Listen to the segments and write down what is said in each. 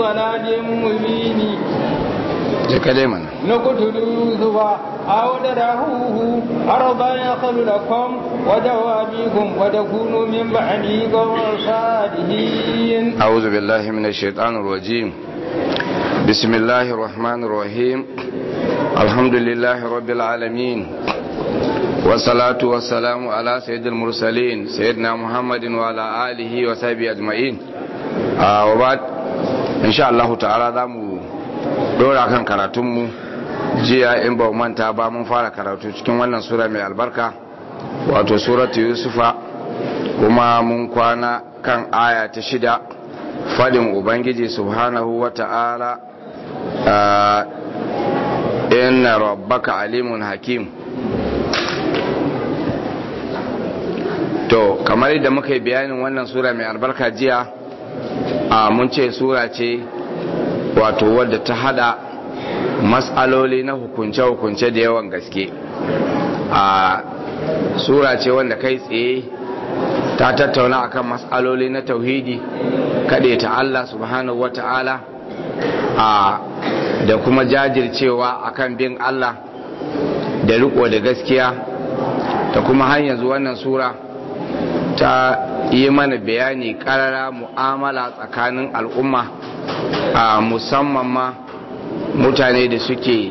ضلال مبين جكلمنا نقتل يوسف أو تدعوه أرضا يخل لكم ودوابيكم وتكونوا من بعدي قوم صالحين أعوذ بالله من الشيطان الرجيم بسم الله الرحمن الرحيم الحمد لله رب العالمين والصلاة والسلام على سيد المرسلين سيدنا محمد وعلى آله وصحبه أجمعين آه وبعد إن شاء الله تعالى دامو dora kan karatunmu jiya in ba manta ba mun fara karatu cikin wannan sura mai albarka wato suratu yusufa kuma mun kwana kan aya ta shida fadin ubangiji subhanahu wa ta'ala inna rabbaka alimun hakim to kamar yadda muka yi bayanin wannan sura mai albarka jiya a mun ce sura ce wato wadda ta hada matsaloli na hukunce-hukunce da yawan gaske a sura ce wanda kai tsaye ta tattauna akan matsaloli na tauhidi kaɗe ta Allah subhanahu wa ta'ala a da kuma jajircewa akan bin Allah da riko da gaskiya ta kuma har yanzu wannan sura ta yi mana bayani karara mu'amala tsakanin al'umma a musamman ma mutane da suke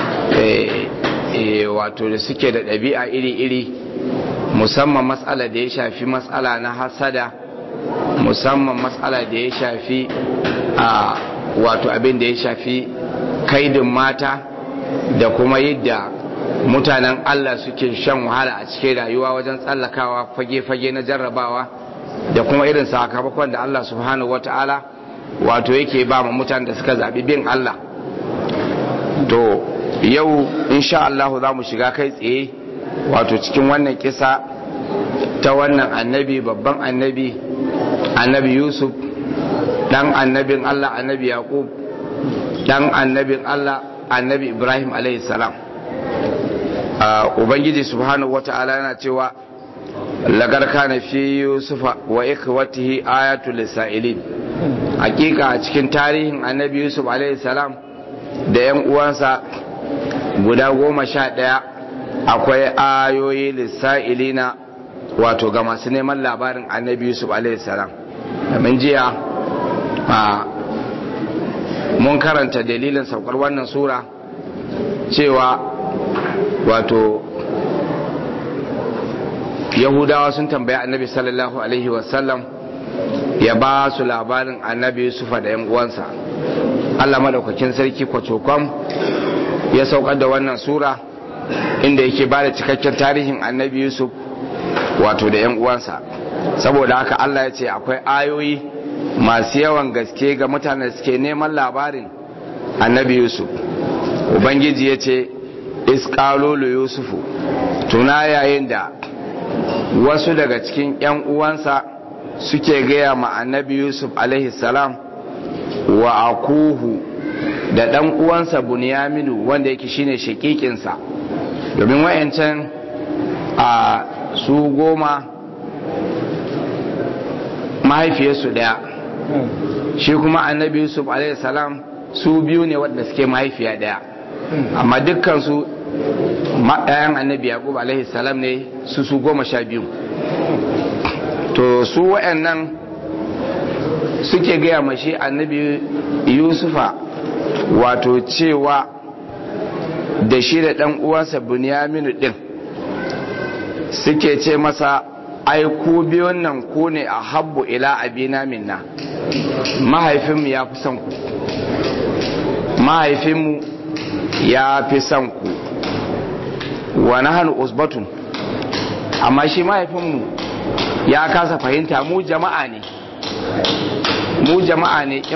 wato da suke da ɗabi'a iri-iri musamman matsala da ya shafi matsala na hasada musamman matsala da ya shafi a wato abin da ya shafi kaidin mata da kuma yadda mutanen Allah suke shan wahala a cikin rayuwa wajen tsallakawa fage-fage na jarrabawa da kuma irin sakamakon da Allah subhanahu wata'ala wato yake ba ma mutanen da suka zaɓi bin Allah to yau insha Allah za mu shiga kai tsaye wato cikin wannan kisa ta wannan annabi babban annabi annabi Yusuf dan annabin Allah annabi Yaqub dan annabin Allah annabi Ibrahim alaihi salam ubangiji subhanahu wata'ala yana cewa lagar kana fi yusufa wa ikhwatihi ayatul lisailin hakika a cikin tarihin annabi yusuf alaihi salam da yan uwansa guda goma sha ɗaya akwai ayoyi lisa'ilina wato ga masu neman labarin annabi yusuf alaihi salam domin jiya mun karanta dalilin saukar wannan sura cewa wato yahudawa sun tambaya annabi sallallahu alaihi wasallam ya ba su labarin annabi yusufa da 'yan uwansa allah madaukakin sarki kwacokom ya saukar da wannan sura inda yake ba da cikakken tarihin annabi yusuf wato da 'yan uwansa saboda haka allah ya ce akwai ayoyi masu yawan gaske ga mutanen suke neman labarin annabi yusuf ubangiji ya ce iskalolu yusufu tuna yayin da wasu daga cikin 'yan uwansa suke gaya ma annabi yusuf salam wa akuhu da ɗan uwansa bunyaminu wanda yake shine shakikinsa domin wayancan a su goma mahaifiyarsu ɗaya shi kuma annabi yusuf salam su biyu ne wadda suke mahaifiya ɗaya amma dukkansu ɗayan annabi yaqub alaihi salam ne su su goma sha biyu to su waɗannan suke gaya mashi annabi yusufa wato cewa da shi da ɗan uwansa bunyaminu ɗin suke ce masa ai ku biyun nan ku ne a habbu ila abina minna mahaifinmu ya fi son ku mahaifinmu ya fi son ku wa nahnu usbatun amma shi mahaifinmu ya kasa fahimta mu jama'a ne mu jama'a ne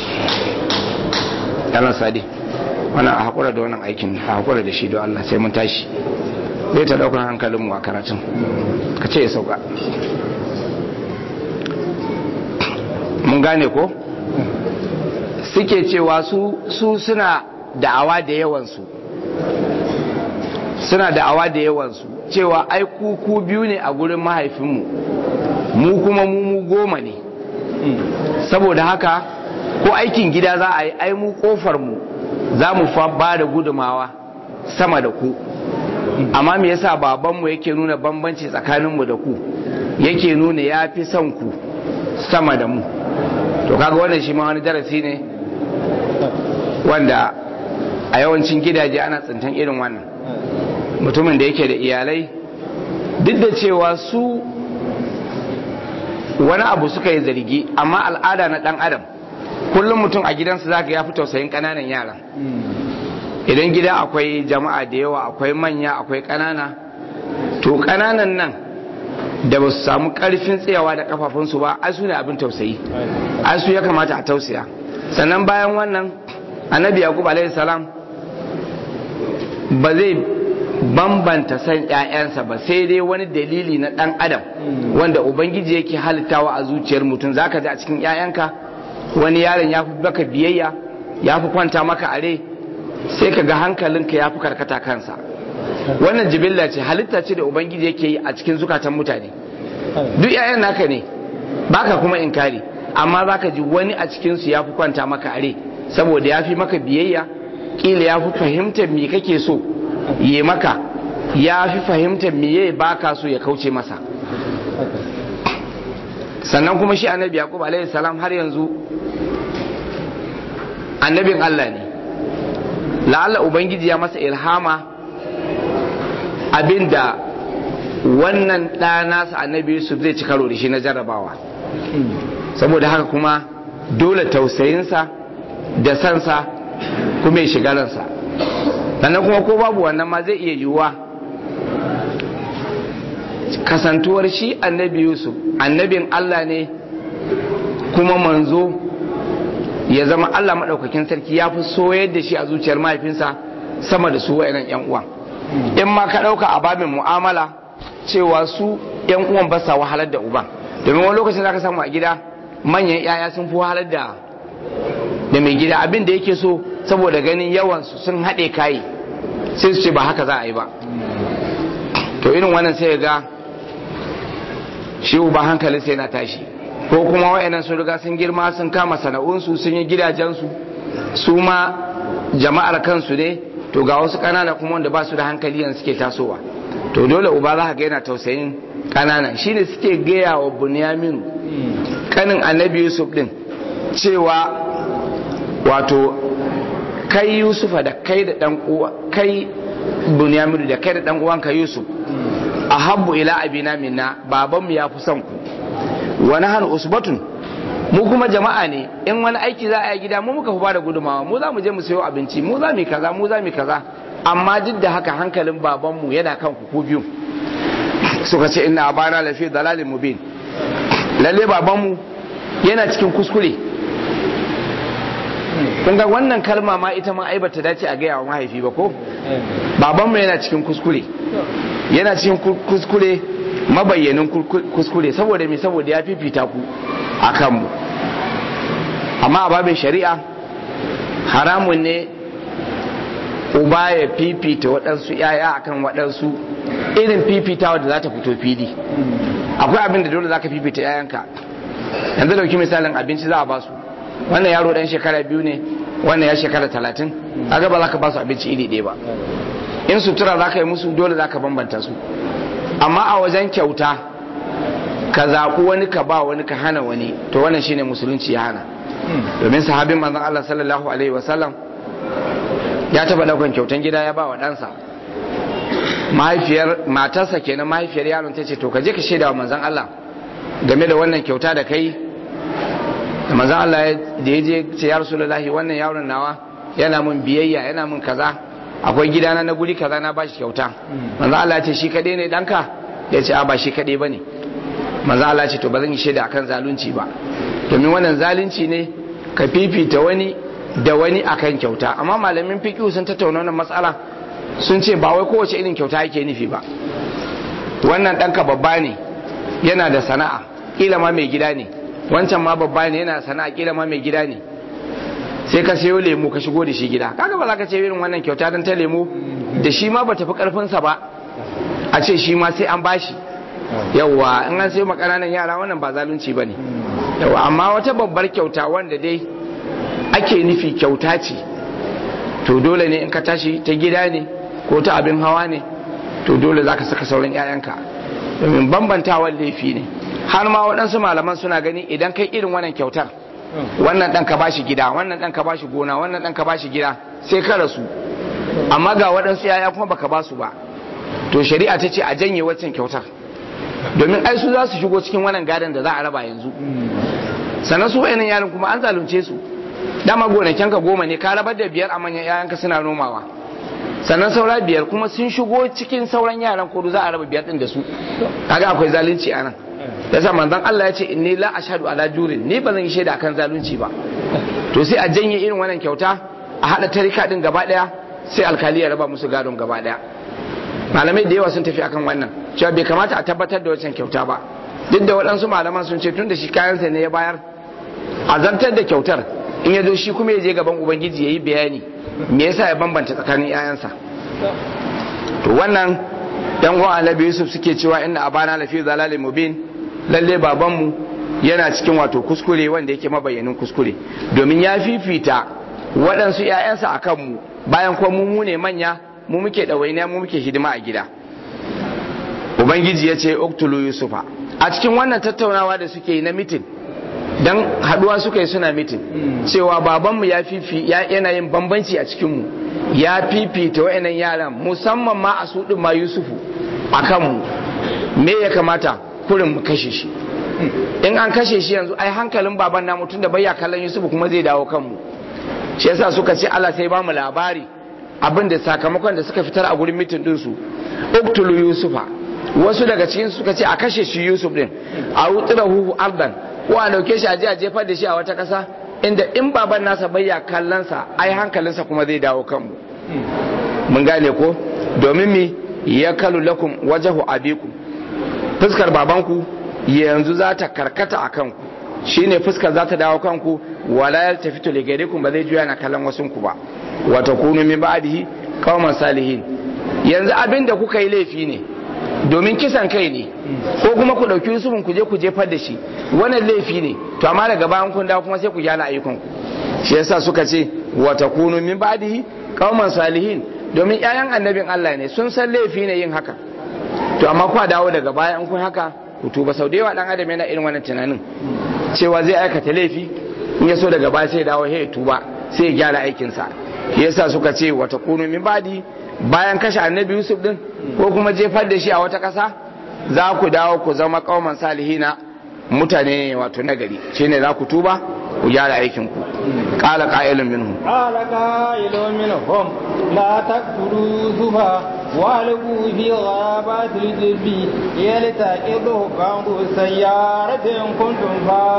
yalan sadi wannan a haƙura da wannan aikin a haƙura da shi don Allah sai mun tashi zai ta ɗaukar hankalinmu a karatun ka ce ya sauka mun gane ko suke cewa su suna da'awa da yawansu suna da'awa da yawansu cewa ai ku biyu ne a gurin mahaifinmu mu kuma mu mu goma ne saboda haka ko aikin gida za a yi ai mu kofar mu za mu fa ba da gudumawa sama da ku amma me yasa babanmu yake nuna bambanci tsakaninmu da ku yake nuna ya fi son ku sama da mu to kaga wannan shi ma wani darasi ne wanda a yawancin gidaje ana tsintan irin wannan mutumin da yake da iyalai duk da cewa su wani abu suka yi zargi amma al'ada na dan adam kullum mutum a gidansa zaka ya fi tausayin ƙananan yaran idan gida akwai jama'a da yawa akwai manya akwai ƙanana to ƙananan nan da ba su samu ƙarfin tsayawa da kafafunsu ba ai su ne abin tausayi ai su ya kamata a tausaya sannan bayan wannan annabi yaqub alaihi salam ba zai bambanta san ƴaƴansa ba sai dai wani dalili na ɗan adam wanda ubangiji yake halittawa a zuciyar mutum zaka ji a cikin ƴaƴanka wani yaron ya fi baka biyayya ya fi kwanta maka a rai sai ka ga hankalinka ya fi karkata kansa wannan jibilla ce halitta ce da ubangiji yake yi a cikin zukatan mutane duk 'ya'yan naka ne baka kuma inkari amma zaka ji wani a cikinsu ya fi kwanta maka are saboda ya fi maka biyayya kila ya fi fahimtar me kake so yi maka ya fi fahimtar me ya baka so ya kauce masa sannan kuma shi annabi yaqub alaihi salam har yanzu annabin Allah ne la'alla ubangiji ya masa ilhama abinda wannan ɗanasa annabi yusuf zai ci karo da shi na jarrabawa saboda haka kuma dole tausayinsa da sansa kuma ya shiga ransa sannan kuma ko babu wannan ma zai iya yiwuwa kasantuwar shi annabi yusuf annabin allah ne kuma manzo ya zama Allah maɗaukakin sarki ya fi soyar da shi a zuciyar mahaifinsa sama da su wa'inan yan uwan in ma ka ɗauka a babin mu'amala cewa su yan uwan ba sa wahalar da uban domin wani lokacin zaka samu a gida manyan yaya sun fi wahalar da da mai gida abin da yake so saboda ganin yawan su sun haɗe kayi sai su ce ba haka za a yi ba to irin wannan sai ga shi uba hankalin sai na tashi ko kuma wa'annan sun riga sun girma sun kama sana'unsu sun yi gidajensu su ma jama'ar kansu ne to ga wasu ƙanana kuma wanda ba su da hankali yanzu suke tasowa to dole uba za ka ga yana tausayin ƙanana shine suke gaya wa bunyamin kanin annabi yusuf din cewa wato kai yusufa da kai da dan uwa kai bunyamin da kai da dan uwanka yusuf ahabbu ila abina minna babanmu ya fi son ku wani hannu usbatun mu kuma jama'a ne in wani aiki za a yi gida mu muka fi bada gudumawa mu za mu je mu sayo abinci mu za mu kaza mu za mu kaza amma duk da haka hankalin babanmu yana kan ku biyu suka ce ina abana lafi dalalin mubin lalle babanmu yana cikin kuskure kun ga wannan kalma ma ita ma ai bata dace a gaya wa mahaifi ba ko babanmu yana cikin kuskure yana cikin kuskure mabayyanin kuskure saboda me saboda ya fifita ku a kanmu amma a babin shari'a haramun ne uba ya fifita waɗansu ‘ya'ya akan waɗansu irin fifitawa da za ta fito fili akwai abin da dole za ka fifita ‘ya'yanka yanzu dauki misalin abinci za a ba su wannan yaro ɗan shekara biyu ne wannan ya shekara talatin a gaba za ka ba su abinci iri ɗaya ba in sutura za ka yi musu dole za ka bambanta su amma a wajen kyauta ka zaɓi wani ka ba wani ka hana wani to wannan shine musulunci ya hana domin sahabin manzon Allah sallallahu alaihi wasallam ya taba daukan kyautan gida ya ba wa ɗansa mahaifiyar matarsa kenan mahaifiyar yaron ta ce to ka je ka shaida wa manzon Allah game da wannan kyauta da kai da manzon Allah da ya je ce ya rasulullahi wannan yaron nawa yana mun biyayya yana mun kaza akwai gidana na guri kaza na bashi kyauta manzo Allah ya ce shi kadai ne danka ya ce a ba shi kadai bane manzo Allah ya ce to ba zan yi shaida akan zalunci ba domin wannan zalunci ne ka fifita wani da wani akan kyauta amma malamin fiqh sun tattauna wannan matsala sun ce ba wai kowace irin kyauta yake nufi ba wannan danka babba ne yana da sana'a kila ma mai gida ne wancan ma babba ne yana sana'a kila ma mai gida ne sai ka sayo lemu ka shigo da shi gida kaga ba za ka ce irin wannan kyauta don ta lemu da shi ma ba tafi karfinsa ba a ce shi ma sai an bashi yawwa in an sayo makananan yara wannan ba zalunci ba ne yawwa amma wata babbar kyauta wanda dai ake nufi kyauta ce to dole ne in ka tashi ta gida ne ko ta abin hawa ne to dole za ka saka sauran 'ya'yanka domin bambantawar laifi ne har ma waɗansu malaman suna gani idan kai irin wannan kyautar wannan ɗan ka bashi gida wannan ɗan ka bashi gona wannan ɗan ka bashi gida sai ka rasu amma ga waɗansu 'ya'ya kuma baka ba su ba to shari'a ta ce a janye waccan kyautar domin ai su za su shigo cikin wannan gadon da za a raba yanzu sannan su wayannan yaran kuma an zalunce su dama gonakinka goma ne ka rabar da biyar a manyan yayanka suna nomawa sannan saura biyar kuma sun shigo cikin sauran yaran ko za a raba biyar din da su kaga akwai zalunci a nan yasa manzon Allah ya ce inni la ashhadu ala jurin ni ba zan yi shaida akan zalunci ba to sai a janye irin wannan kyauta a hada tarika din gaba daya sai alkali ya raba musu gadon gaba daya malamai da yawa sun tafi akan wannan cewa bai kamata a tabbatar da wancan kyauta ba duk da waɗansu malaman sun ce tun da shi kayansa ne ya bayar a zartar da kyautar in ya zo shi kuma ya je gaban ubangiji ya yi bayani me yasa ya bambanta tsakanin 'ya'yansa to wannan yan uwan annabi yusuf suke cewa inna abana lafi zalalin mubin lalle babanmu yana cikin wato kuskure wanda yake mabayyanin kuskure domin ya fifita waɗansu 'ya'yansa a kanmu bayan kuma mu ne manya mu muke ɗawainiya mu muke hidima a gida ubangiji ya ce uktulu yusufa a cikin wannan tattaunawa da suke yi na mitin don haduwa suka yi suna mitin cewa babanmu ya fifi yana yin bambanci a cikinmu ya fifita wa'annan yaran musamman ma a su ma yusufu a kanmu me ya kamata kurin mu kashe shi in an kashe shi yanzu ai hankalin baban namu tun da bayya kallon yusufu kuma zai dawo kanmu shi yasa suka ce Allah sai ba mu labari abin da sakamakon da suka fitar a gurin mitin ɗinsu uktulu yusufa wasu daga cikin suka ce a kashe shi yusuf din a wutsira huhu ardan ko a dauke shi a je a jefar da shi a wata kasa inda in baban nasa bayya kallonsa ai hankalinsa kuma zai dawo kanmu mun gane ko domin mi ya kalu lakum wajahu abiku fuskar babanku yanzu za ta karkata a kanku shine fuskar za ta dawo kanku wala yaltafitu li ghairikum ba zai juya na kallon wasunku ba wa takunu min ba'dihi qauman salihin yanzu abin da kuka yi laifi ne domin kisan kai ne ko kuma ku ɗauki yusufin ku je ku jefar da shi wannan laifi ne to amma daga bayan kun dawo kuma sai ku gyara ayyukan ku shi yasa suka ce wa takunu min ba'dihi qauman salihin domin ƴaƴan annabin Allah ne sun san laifi ne yin haka to amma ku dawo daga baya in kun haka ku tuba sau da yawa dan adam yana irin wannan tunanin cewa zai aikata laifi in ya so daga baya sai dawo ya tuba sai ya gyara aikinsa yasa suka ce wa takunu min ba'di bayan kashe annabi yusuf din ko kuma jefar da shi a wata ƙasa za ku dawo ku zama kauman salihina mutane wato nagari shine za ku tuba ku gyara aikin ku qala qa'ilun minhum qala qa'ilun minhum la taqtulu yusufa wa alqu fi ghabati al-jibbi yaltaqidu ba'du sayyaratin kuntum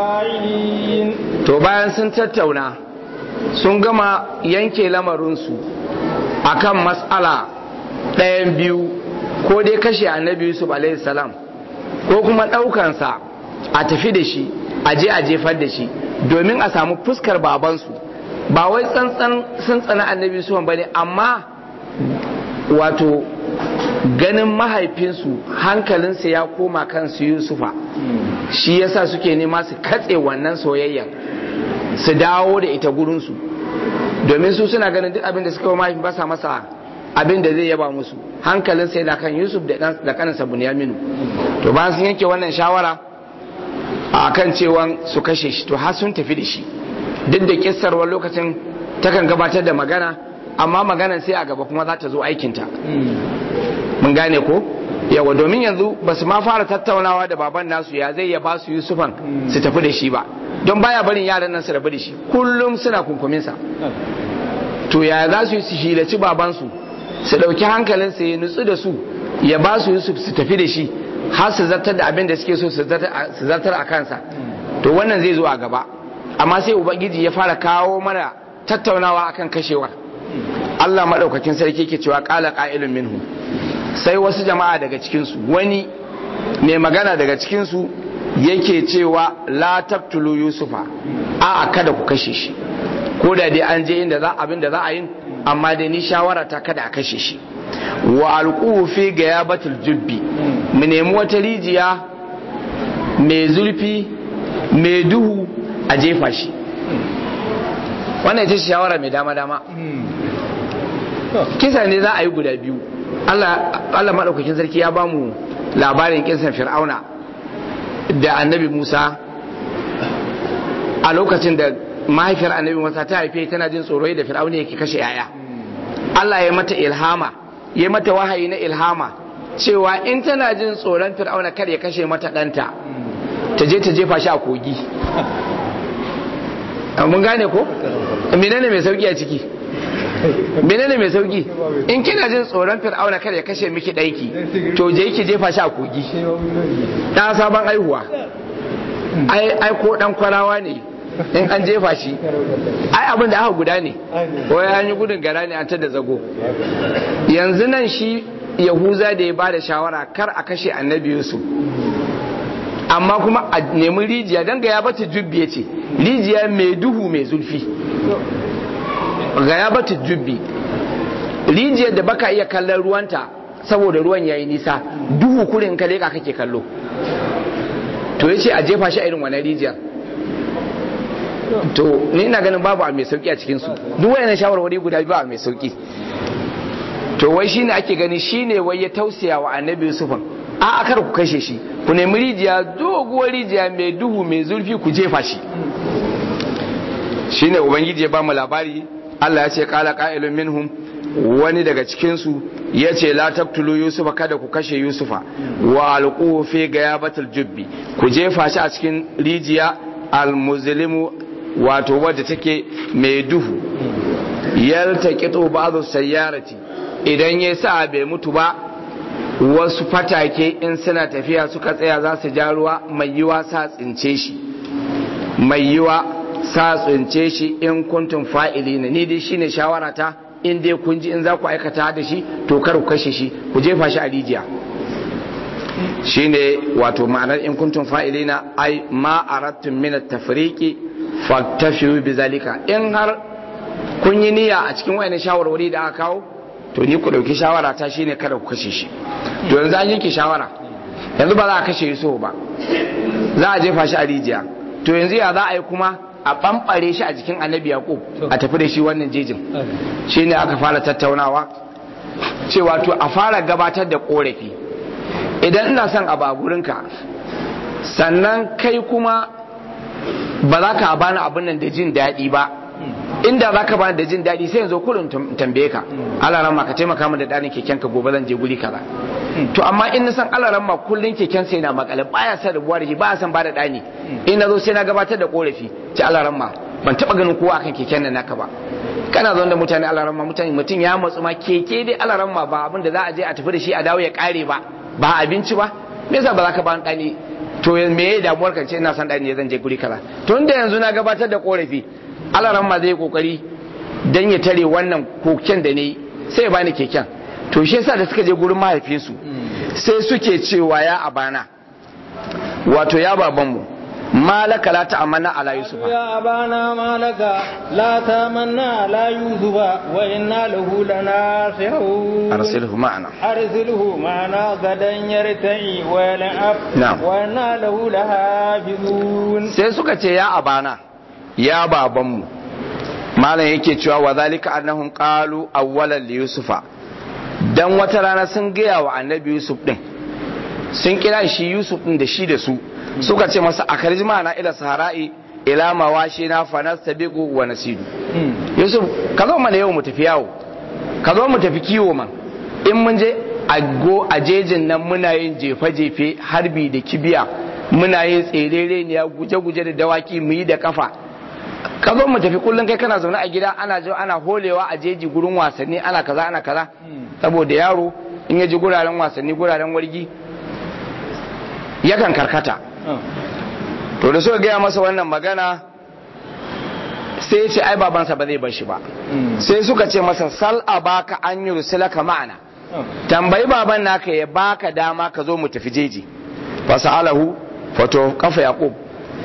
fa'ilin to bayan sun tattauna sun gama yanke lamarinsu akan matsala ɗayan biyu ko dai kashe annabi yusuf salam ko kuma ɗaukansa a tafi da shi a je a jefar da shi domin a samu fuskar babansu ba wai tsantsan sun tsana annabi yusuf ba ne amma wato ganin mahaifinsu hankalinsa ya koma kansu yusufa shi yasa suke nema su katse wannan soyayyan su dawo da ita gurinsu domin su suna ganin duk abin da suka yi mahaifin ba sa masa abin da zai yaba musu hankalin sai da kan yusuf da kaninsa bunyaminu to bayan sun yanke wannan shawara a kan cewa su kashe shi to har sun tafi da shi duk da kissarwar lokacin takan gabatar da magana amma maganar sai a gaba kuma za ta zo aikinta mun gane ko yawa domin yanzu ba su ma fara tattaunawa da baban nasu ya zai ya ba su yusufan su tafi da shi ba don baya barin yaran nan su rabu da shi kullum suna kunkuminsa to ya za su yi su hilaci babansu su ɗauki hankalinsa ya nutsu da su ya ba su yusuf su tafi da shi har su zartar da abin da suke so su zartar a kansa to wannan zai zo a gaba amma sai ubangiji ya fara kawo mana tattaunawa akan kashewar Allah maɗaukakin sarki ke cewa ƙala ƙa'ilun minhu sai wasu jama'a daga cikinsu wani mai magana daga cikinsu yake cewa la taqtulu yusufa a kada ku kashe shi ko da dai an je inda za abin da za a yi amma dai ni shawara ta kada a kashe shi wa alquhu fi gayabatul jubbi mu nemi wata rijiya mai zurfi mai duhu a jefa shi wannan ita shawara mai dama dama kisa ne za a yi guda biyu Allah maɗaukakin sarki ya ba mu labarin kisan fir'auna da annabi musa a lokacin da mahaifiyar annabi musa ta haife tana jin tsoro da fir'auna yake kashe yaya Allah ya mata ilhama ya mata wahayi na ilhama cewa in tana jin tsoron fir'auna kar ya kashe mata ɗanta ta je ta jefa shi a kogi mun gane ko menene mai sauki a ciki menene mai sauki in kina jin tsoron fir'auna kar ya kashe miki ɗaiki to je ki jefa shi a kogi ɗan sabon aihuwa ai ko ɗan kwarawa ne in an jefa shi ai abin da aka guda ne wai an yi gudun gara ne an ta da zago yanzu nan shi yahuza da ya bada shawara kar a kashe annabi yusuf amma kuma a nemi rijiya don ga ya bata jubbi ya ce rijiya mai duhu mai zulfi ga ya bata jubbi rijiyar da baka iya kallon ruwanta saboda ruwan yayi nisa duhu kurin ka leka kake kallo to ya ce a jefa shi a irin wani rijiyar to ni ina ganin babu a mai sauki a cikinsu duk wayannan shawarwari guda biyu a mai sauki to wai shine ake gani shine wai ya tausaya wa annabi yusufan a akar ku kashe shi ku nemi rijiya doguwar rijiya mai duhu mai zurfi ku jefa shi shine ubangiji ya ba mu labari Allah ya ce qala qa'ilun minhum wani daga cikin su yace la taqtulu yusufa kada ku kashe yusufa wa alquhu fi gayabatil jubbi ku jefa shi a cikin rijiya almuzlimu wato wadda take mai duhu yaltaqitu ba'd sayyarati idan ya sa bai mutu ba wasu fatake in suna tafiya suka tsaya za su ja ruwa mai yiwa sa tsince shi mai yiwa sa tsince shi in kuntum fa'ili ne ni dai shine shawara ta in dai kun ji in za ku aikata da shi to kar ku kashe shi ku jefa shi a rijiya shine wato ma'anar in kuntum fa'ilina ai ma aradtum min at-tafriqi faktafiru bizalika in har kun yi niyya a cikin wayannan shawarwari da aka kawo to ni ku dauki shawara ta shine kada ku kashe shi to yanzu an yanke shawara yanzu ba za a kashe Yusuf ba za a jefa shi a rijiya to yanzu ya za a yi kuma a bambare shi a jikin Annabi Yaqub a tafi da shi wannan jejin shine aka fara tattaunawa cewa to a fara gabatar da korafi idan ina son a baburinka sannan kai kuma ba za ka bani abin nan da jin daɗi ba inda za ka bani da jin daɗi sai yanzu kurin tambaye ka alaran ma ka taimaka min da ɗanin keken ka gobe zan je guri kaza to amma in na san alaran ma kullun keken sai na makale baya san rubuwa da shi baya san bada ɗani in na zo sai na gabatar da korafi ci alaran ma ban taɓa ganin kowa akan keken nan naka ba kana zaune da mutane alaran ma mutane mutum ya matsu ma keke dai alaran ma ba abin da za a je a tafi da shi a dawo ya kare ba ba abinci ba me yasa ba za ka bani ɗani to me ya damuwar kan ce ina son ɗani zan je guri kaza to inda yanzu na gabatar da korafi alaran ma zai kokari dan ya tare wannan koken da ne sai ya bani keken to shi yasa da suka je gurin mahaifinsu sai suke cewa ya abana wato ya babanmu malaka la ta'amanna ala yusufa ya abana malaka la ta'amanna ala yusufa wa inna lahu lanasihun arsilhu ma'ana arsilhu ma'ana gadan yarta'i wa yal'ab Na'am. wa inna lahu lahafizun sai suka ce ya abana ya babanmu malam yake cewa wa zalika annahum qalu awwalan li yusufa dan wata rana sun gaya wa annabi yusuf din sun kira shi yusuf din da shi da su suka ce masa a karji ma'ana ila sahara'i ila mawashi na fanastabiqu wa nasidu yusuf ka zo mana yau mu tafi yawo ka zo mu tafi kiwo man in mun je a go a jejin nan muna yin jefe-jefe harbi da kibiya muna yin tserere ne ya guje-guje da dawaki mu yi da kafa ka zo mu tafi kullum kai kana zaune a gida ana jo ana holewa a jeji gurin wasanni ana kaza ana kaza saboda yaro in ya ji guraren wasanni guraren wargi yakan karkata to da suka gaya masa wannan magana sai ya ce ai babansa ba zai bar shi ba sai suka ce masa sal abaka an yursilaka ma'ana tambayi baban naka ya baka dama ka zo mu tafi jeji fasalahu fato kafa yaqub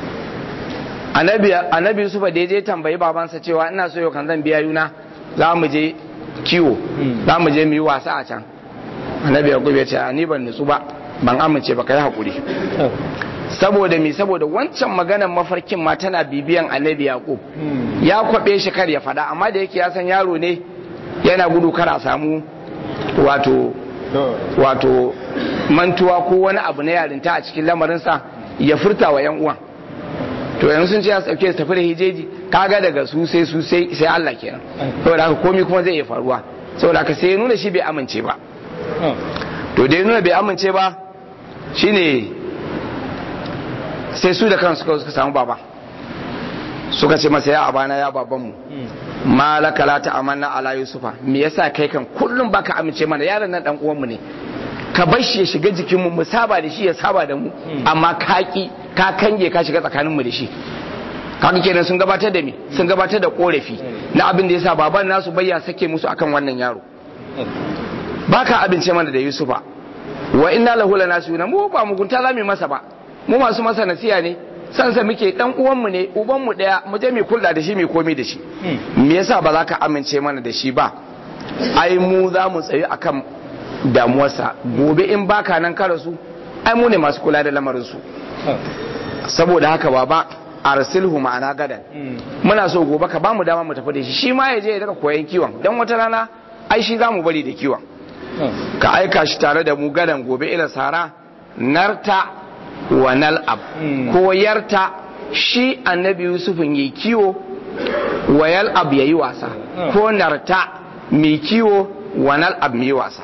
annabi annabi yusuf da je tambayi babansa cewa ina so yau kan zan biya yuna za mu je kiwo za mu je mu yi wasa a can annabi yaqub ya ce ni ban nutsu ba ban amince ba kai hakuri saboda me saboda wancan maganar mafarkin ma tana bibiyan annabi yaqub ya kwabe shi kar ya fada amma da yake ya san yaro ne yana gudu kar a samu wato wato mantuwa ko wani abu na yarinta a cikin lamarinsa ya furta wa 'yan uwan to yanzu sun ce ya sauke su tafi da hijeji kaga daga su sai su sai sai Allah kenan saboda haka komai kuma zai iya faruwa saboda haka sai ya nuna shi bai amince ba to da ya nuna bai amince ba shine sai su da kansu suka samu baba suka ce masa ya abana ya babanmu malaka la ta'amanna ala yusufa me yasa kai kan kullum baka amince mana yaron nan dan uwanmu ne ka bar shi ya shiga jikin mu mu saba da shi ya saba da mu amma ka ki ka kange ka shiga tsakanin mu da shi kaga kenan sun gabatar da me sun gabatar da korafi na abin da yasa baban nasu bayya sake musu akan wannan yaro baka amince mana da yusufa wa inna lahu lanasuna mu ba mugunta zamu masa ba mu masu masa nasiya ne sansa muke dan uwanmu ne ubanmu daya mu je mu kula da shi mu komai da shi me yasa ba za ka amince mana da shi ba ai mu za mu tsayi akan damuwarsa gobe in baka nan ka rasu ai mu ne masu kula da lamarin su saboda haka baba arsilhu ma'ana gadan muna so gobe ka bamu dama mu tafi da shi shi ma ya je ya daga koyan kiwon dan wata rana ai shi za mu bari da kiwon ka aika shi tare da mu gadan gobe ila sara narta wa nal'ab ko yarta shi annabi yusufin yi kiwo wa yal'ab yayi wasa ko narta mai kiwo wa nal'ab mai wasa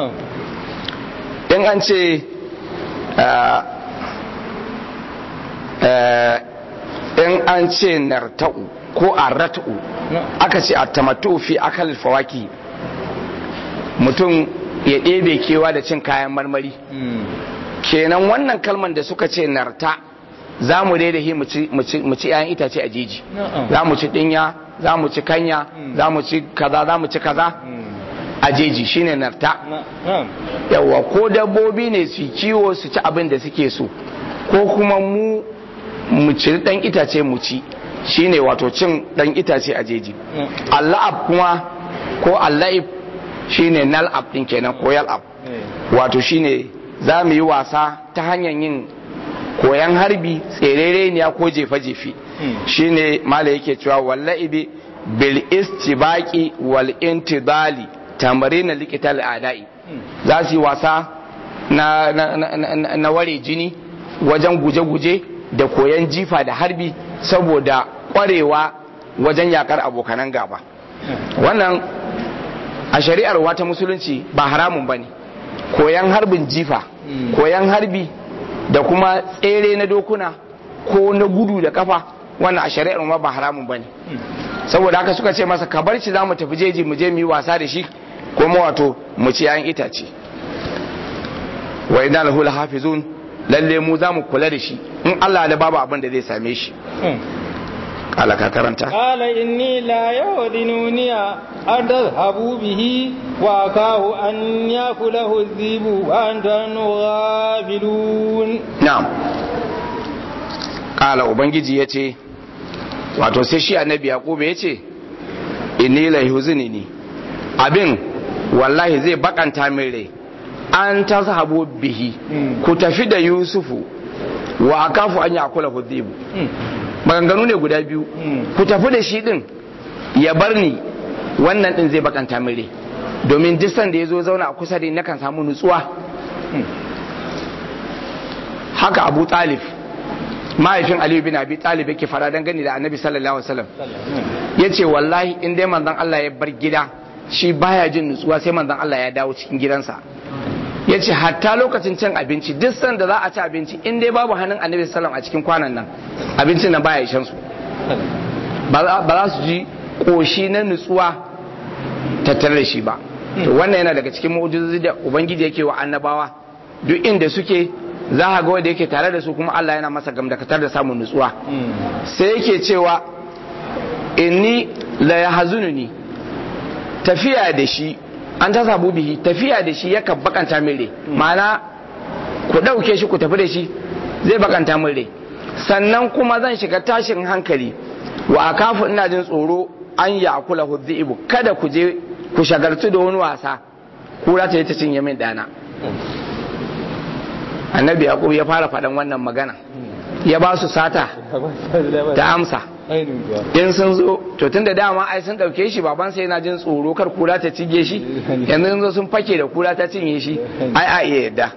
in an ce in an ce narta'u ko arrata'u aka ce a tamattu fi akal fawaki mutum ya ɗebe kewa da cin kayan marmari kenan wannan kalman da suka ce narta za mu daidahi mu ci 'ya'yan itace a jeji za mu ci dinya za mu ci kanya za mu ci kaza za mu ci kaza a jeji shine narta yawa ko dabbobi ne su kiwo su ci abin da suke so ko kuma mu mu ci dan itace mu ci shine wato cin dan itace a jeji allahab kuma ko allahib shine nal'ab din kenan ko yal'ab wato shine za mu yi wasa ta hanyar yin koyan harbi tserereniya ko jefe-jefe shine mala yake cewa walla'ibi bil istibaqi wal intidali tamarin liqital adai za su yi wasa na, na, na, na ware jini wajen guje-guje da koyan jifa da harbi saboda kwarewa wajen yakar abokanan gaba wannan a shari'ar wata musulunci ba haramun bane koyan harbin jifa koyan harbi da kuma tsere na dokuna ko na gudu da kafa wannan a shari'ar ma ba haramun bane saboda haka suka ce masa ka bar shi za mu tafi jeji mu je mu yi wasa da shi kuma wato mu ci yayin itace wa idan lahu hafizun lalle mu za mu kula da shi in Allah da babu abin da zai same shi قال كرنتا قال إني لا يودنوني أن تذهبوا به وأكاه أن يأكله الذئب وأنتم غافلون نعم قال ubangiji yace wato sai shi annabi yaqub yace inni la yuzinini abin wallahi zai bakanta min rai an tazhabu bihi ku tafi da yusufu wa akafu an yakula hudhibu maganganu ne guda biyu ku tafi da shi din ya bar ni wannan din zai bakanta mire domin duk sanda ya zo zauna a kusa da ni kan samu nutsuwa haka abu talib mahaifin aliyu bin abi talib yake fara dangane da annabi sallallahu alaihi wasallam ya ce wallahi in dai manzon Allah ya bar gida shi baya jin nutsuwa sai manzon Allah ya dawo cikin gidansa ya ce hatta lokacin cin abinci duk sanda za a ci abinci in dai babu hannun annabi sallam a cikin kwanan nan abincin nan baya ishan su ba za su ji koshi na nutsuwa tattare da shi ba to wannan yana daga cikin mu'jizozi da ubangiji yake wa annabawa duk inda suke za a ga wanda yake tare da su kuma Allah yana masa gamdakatar da samun nutsuwa sai yake cewa inni la yahzununi tafiya da shi an ta sabu bihi tafiya da shi yakan bakanta min rai ma'ana ku ɗauke shi ku tafi da shi zai bakanta min rai sannan kuma zan shiga tashin hankali wa akafu ina jin tsoro an ya kula hudhi'ibu kada ku je ku shagartu da wani wasa kura ta yi ta cinye min dana annabi yaqub ya fara faɗan wannan magana ya ba su sata ta amsa in sun zo to tun da dama ai sun dauke shi baban sai yana jin tsoro kar kura ta cinye shi yanzu sun sun fake da kura ta cinye shi ai a iya yadda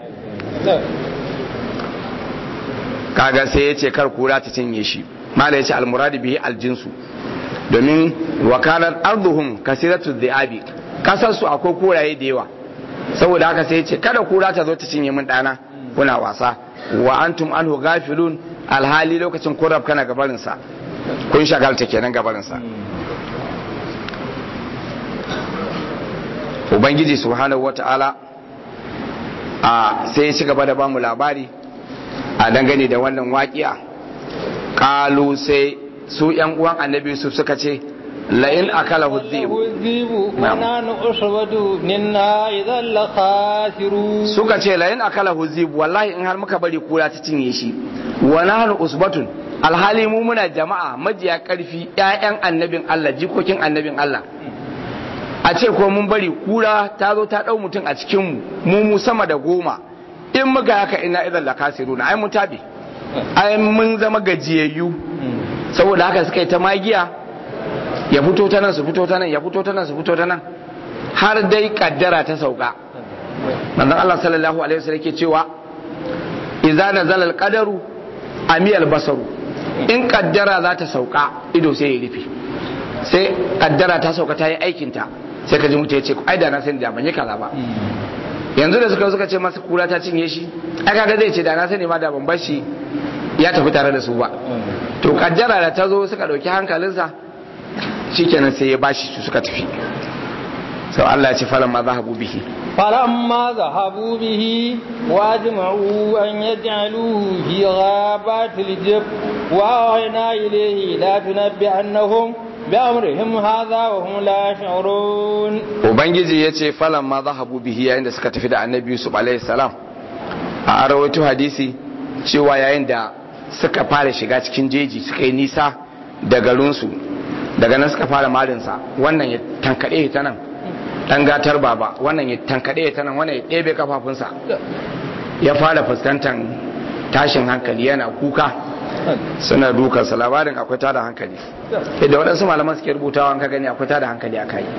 kaga sai ya ce kar kura ta cinye shi mala ya ce almuradi bihi aljinsu domin wakalar arduhum kasiratu dhi'abi kasar su akwai kuraye da yawa saboda haka sai ya ce kada kura ta zo ta cinye min dana kuna wasa wa antum anhu gafilun alhali lokacin kurab kana gabarin sa kun shagalta kenan gabarin sa ubangiji subhanahu wataala a sai ya ci gaba da bamu labari a dangane da wannan waƙiya kalu sai su yan uwan annabi su suka ce la'in akala hudhibu suka ce la'in akala hudhibu wallahi in har muka bari kura ta cinye shi wa nahnu usbatun alhali mu muna jama'a majiya karfi ƴaƴan annabin Allah jikokin annabin Allah a ce ko mun bari kura ta zo ta dau mutum a cikin mu mu mu sama da goma in muka haka ina idan lakasiruna ai mun tabi ai mun zama gajiyayyu saboda haka suka yi ta magiya ya fito ta nan su fito ta nan ya fito ta nan su fito ta nan har dai kaddara ta sauka manzon Allah sallallahu alaihi wasallam yake cewa idza nazala alqadaru amiyal basaru in kaddara za ta sauka ido sai ya rufe sai kaddara ta sauka ta yi aikin ta sai ka ji mutum ya ce ai da na sani da ban yi kaza ba yanzu da suka suka ce masa kura ta cinye shi ai kaga zai ce da na sani ma da ban bar shi ya tafi tare da su ba to kaddara da ta zo suka dauki hankalinsa shikenan sai ya bashi su suka tafi sau Allah ya ce falan ma zahabu bihi فلما ذهبوا به واجمعوا أن يجعلوه في غابات الجب وأوحينا إليه لا تنبئنهم بأمرهم هذا وهم لا يشعرون Ubangiji ya ce falan ma zahabu bihi yayin da suka tafi da annabi Yusuf alaihi salam a arawaito hadisi cewa yayin da suka fara shiga cikin jeji suka yi nisa da garinsu daga nan suka fara marinsa wannan ya tankaɗe ta nan ɗan gatar baba wannan ya tankaɗe ta nan wannan ya ɗebe kafafunsa ya fara fuskantar tashin hankali yana kuka suna dukansa labarin akwai tada hankali yadda waɗansu malaman suke rubutawa an ka gani akwai tada hankali a kai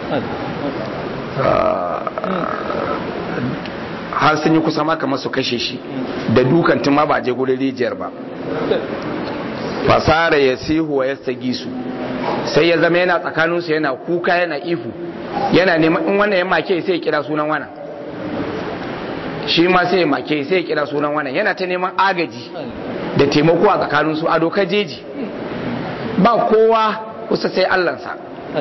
har sun yi kusa ma kamar su kashe shi da dukan tun ma ba je gurin rijiyar ba fasara ya sihu wa ya sagi su sai ya zama yana tsakaninsu yana kuka yana ihu yana neman in wannan ya make sai ya kira sunan wannan shi ma sai ya make sai ya kira sunan wannan yana ta neman agaji da taimako a tsakaninsu a dokar jeji ba kowa kusa sai allansa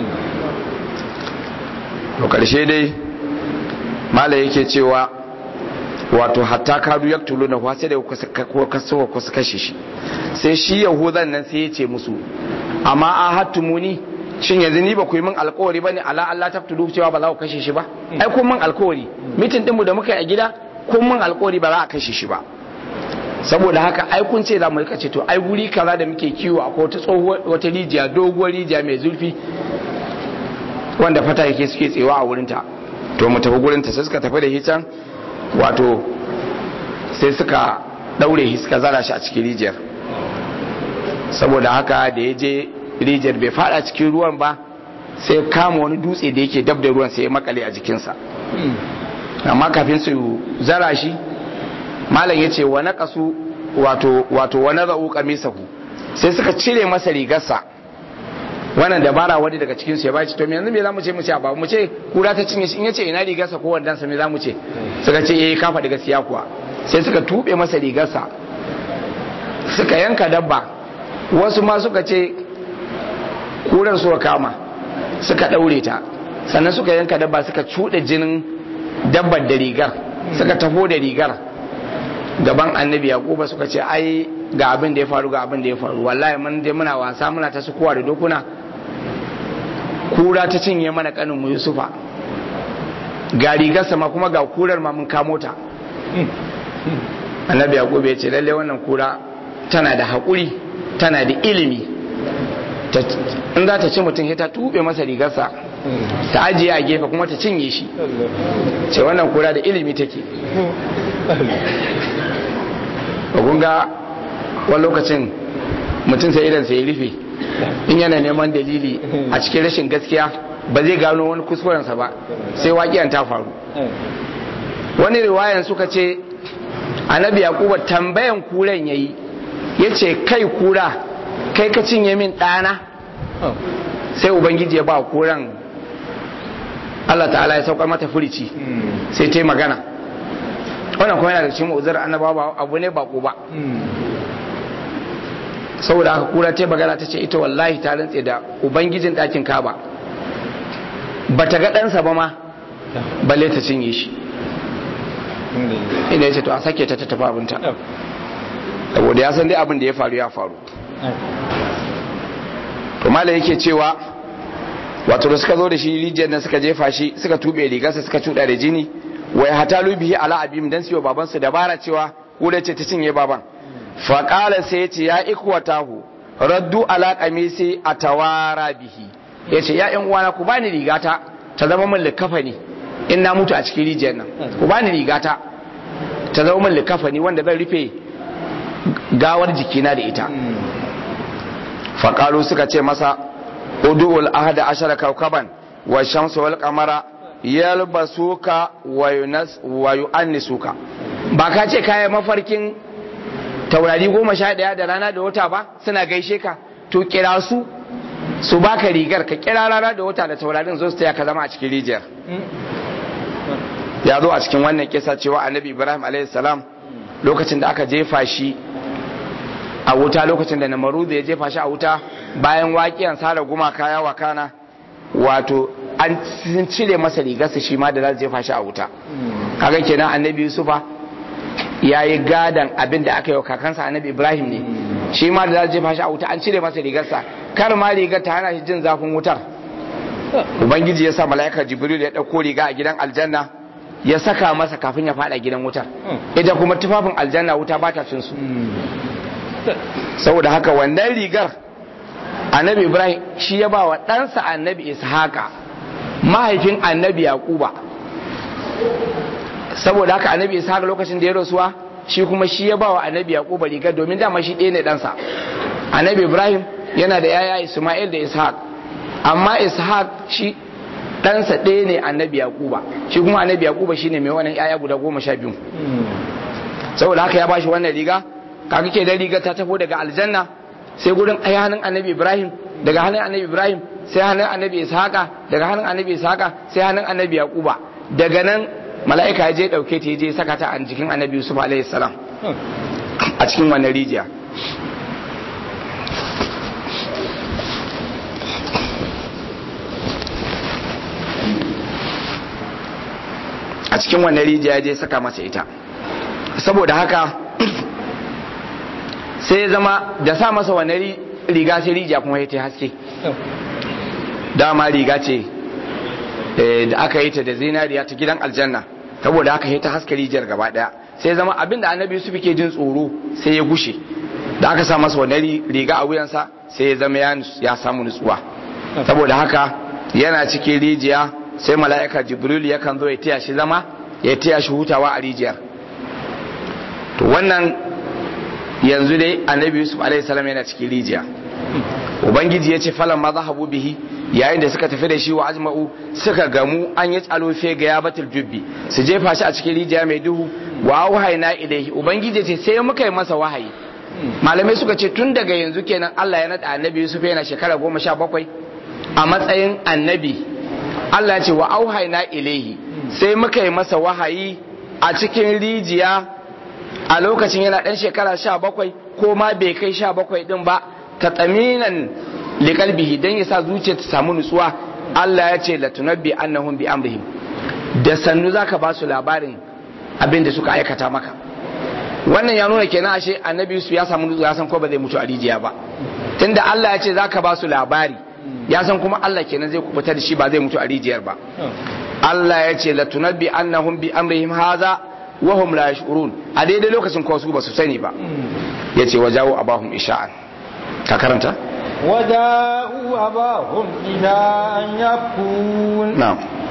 to karshe dai mala yake cewa wato hatta kadu ya tulu na sai da kusa kusa kashe shi sai shi yahudan nan sai ya ce musu amma a hattumuni shin yanzu ni ba ku yi min alkawari bane ala Allah ta tudu cewa ba za ku kashe shi ba ai kun min alkawari mitin dinmu da muka yi a gida kun min alkawari ba za a kashe shi ba saboda haka ai kun ce za mu rika ce to ai guri kaza da muke kiwo a wata tsohuwar wata rijiya doguwar rijiya mai zurfi wanda fata yake suke tsewa a wurinta to mu tafi gurinta sai suka tafi da hitan wato sai suka daure shi suka zara shi a cikin rijiyar saboda haka da ya je rijiyar bai fada cikin ruwan ba sai kama wani dutse da yake dab da ruwan sai ya makale a jikinsa amma kafin su zara shi malam ya ce wa naqasu wato wato wa nazau qamisahu sai suka cire masa rigarsa wannan dabara wani daga cikin su ya baci to me yanzu me zamu ce mu ce ba mu ce kura ta cinye shi in yace ina rigarsa ko wandan sa me zamu ce suka ce eh ka faɗi gaskiya kuwa sai suka tube masa rigarsa suka yanka dabba wasu ma suka ce kurar suka kama suka daure ta sannan suka yanka dabba suka cuɗe jinin dabbar da rigar suka taho da rigar gaban annabi yaquba suka ce ai ga abin da ya faru ga abin da ya faru wallahi mun dai muna wasa muna ta sukuwa da dokuna kura ta cinye mana kanin mu yusufa ga rigar sama kuma ga kurar ma mun kamo ta annabi yaquba ya ce lalle wannan kura tana da haƙuri tana da ilimi in za ta ci mutum ta tube masa rigarsa ta ajiye a gefe kuma ta cinye shi ce wannan kura da ilimi take ga wani lokacin mutum sai idan sai rufe in yana neman dalili a cikin rashin gaskiya ba zai gano wani kuskurensa ba sai waƙiyan ta faru wani riwayan suka ce annabi yaquba tambayan kuren yayi yace kai kura kai ka cinye min ɗana sai ubangiji ya ba kuran Allah ta'ala ya saukar mata furici sai ta yi magana wannan kuma yana da cikin uzur annabawa abu ne bako ba saboda aka kura ta magana ta ce ita wallahi ta rantse da ubangijin ɗakin kaba ba ta ga ɗansa ba ma balle ta cinye shi inda ya ce to a sake ta ta tafi abinta saboda ya san dai abin da ya faru ya faru to mala yake cewa wato da suka zo da shi rijiyar nan suka jefa shi suka tube rigarsa suka cuɗa da jini wai hatalu bihi ala abim dan siyo baban su dabara cewa kura ce ta cinye baban fa qala sai ya ce ya ikwatahu raddu ala qamisi atawara bihi yace ya yan uwana ku bani rigata ta zama min likafani in na mutu a cikin rijiyar nan ku bani rigata ta zama min likafani wanda zan rufe gawar jikina da ita faƙalu suka ce masa udu'ul ahada ashara kaukaban wa shamsu wal qamara yalbasuka wa yu'annisuka ba ka ce kayan mafarkin taurari goma sha ɗaya da rana da wata ba suna gaishe ka to kira su su baka rigar ka kira rana da wata da taurarin zo su taya ka zama a cikin rijiyar ya zo a cikin wannan kisa cewa annabi ibrahim alaihi salam lokacin da aka jefa shi a wuta lokacin da namaru ya jefa shi a wuta bayan waƙiyan sara gumaka ya wakana wato an cire masa rigarsa shi ma da za su jefa shi a wuta kaga kenan annabi yusufa ya yi gadan abin da aka yi wa kakansa annabi ibrahim ne shi ma da za su jefa shi a wuta an cire masa rigarsa kar ma rigar ta hana shi jin zafin wutar ubangiji ya sa mala'ika jibril ya ɗauko riga a gidan aljanna ya saka masa kafin ya fada gidan wutar ita kuma tufafin aljanna wuta ba ta cin su saboda haka wannan rigar annabi ibrahim shi ya ba wa ɗansa annabi ishaqa mahaifin annabi yaquba saboda haka annabi ishaqa lokacin da ya rasuwa shi kuma shi ya ba wa annabi yaquba rigar domin dama shi ɗaya ne ɗansa annabi ibrahim yana da yaya isma'il da ishaq amma ishaq shi ɗansa ɗaya ne annabi yaquba shi kuma annabi yaquba shine mai wannan yaya guda goma sha biyu saboda haka ya ba shi wannan riga kaga ke da riga ta tafi daga aljanna sai gurin ai hannun annabi ibrahim daga hannun annabi ibrahim sai hannun annabi ishaqa daga hannun annabi ishaqa sai hannun annabi yaquba daga nan mala'ika ya je dauke ta je saka ta a jikin annabi yusuf alaihi salam a cikin wannan rijiya a cikin wannan rijiya ya je saka masa ita saboda haka sai ya zama da sa masa wani riga sai rijiya kuma ya ta haske dama riga ce da aka yi ta da zinariya ta gidan aljanna saboda haka ya ta haske rijiyar gaba daya sai ya zama abin da annabi yusuf ke jin tsoro sai ya gushe da aka sa masa wani riga a wuyansa sai ya zama ya samu nutsuwa saboda haka yana cikin rijiya sai mala'ika jibril yakan zo ya taya shi zama ya taya shi hutawa a rijiyar to wannan yanzu dai annabi yusuf alaihissalam yana cikin rijiya ubangiji ya ce falan ma zahabu bihi yayin da suka tafi da shi wa ajma'u suka gamu an yi tsalo fe ga ya batul jubbi su jefa shi a cikin rijiya mai duhu wa wahaina ilaihi ubangiji ce sai muka yi masa wahayi malamai suka ce tun daga yanzu kenan Allah ya nada annabi yusuf yana shekara goma sha bakwai a matsayin annabi Allah ya ce wa auhaina ilaihi sai muka yi masa wahayi a cikin rijiya a lokacin yana ɗan shekara sha bakwai ko ma bai kai sha bakwai ɗin ba ta tsaminan likalbihi don ya sa zuciya ta samu nutsuwa Allah ya ce latunabbi annahum bi amrihim da sannu zaka ba su labarin abin da suka aikata maka wannan ya nuna kenan ashe annabi su ya samu nutsuwa ya san ko ba zai mutu a rijiya ba tunda Allah ya ce zaka ba su labari ya san kuma Allah kenan zai kubuta da shi ba zai mutu a rijiyar ba Allah ya ce latunabbi annahum bi amrihim haza wahum la yashurun a daidai lokacin ko su ba su sani ba yace wajawu abahum isha'an ka karanta وجاءوا أباهم إلى أن يبكون na'am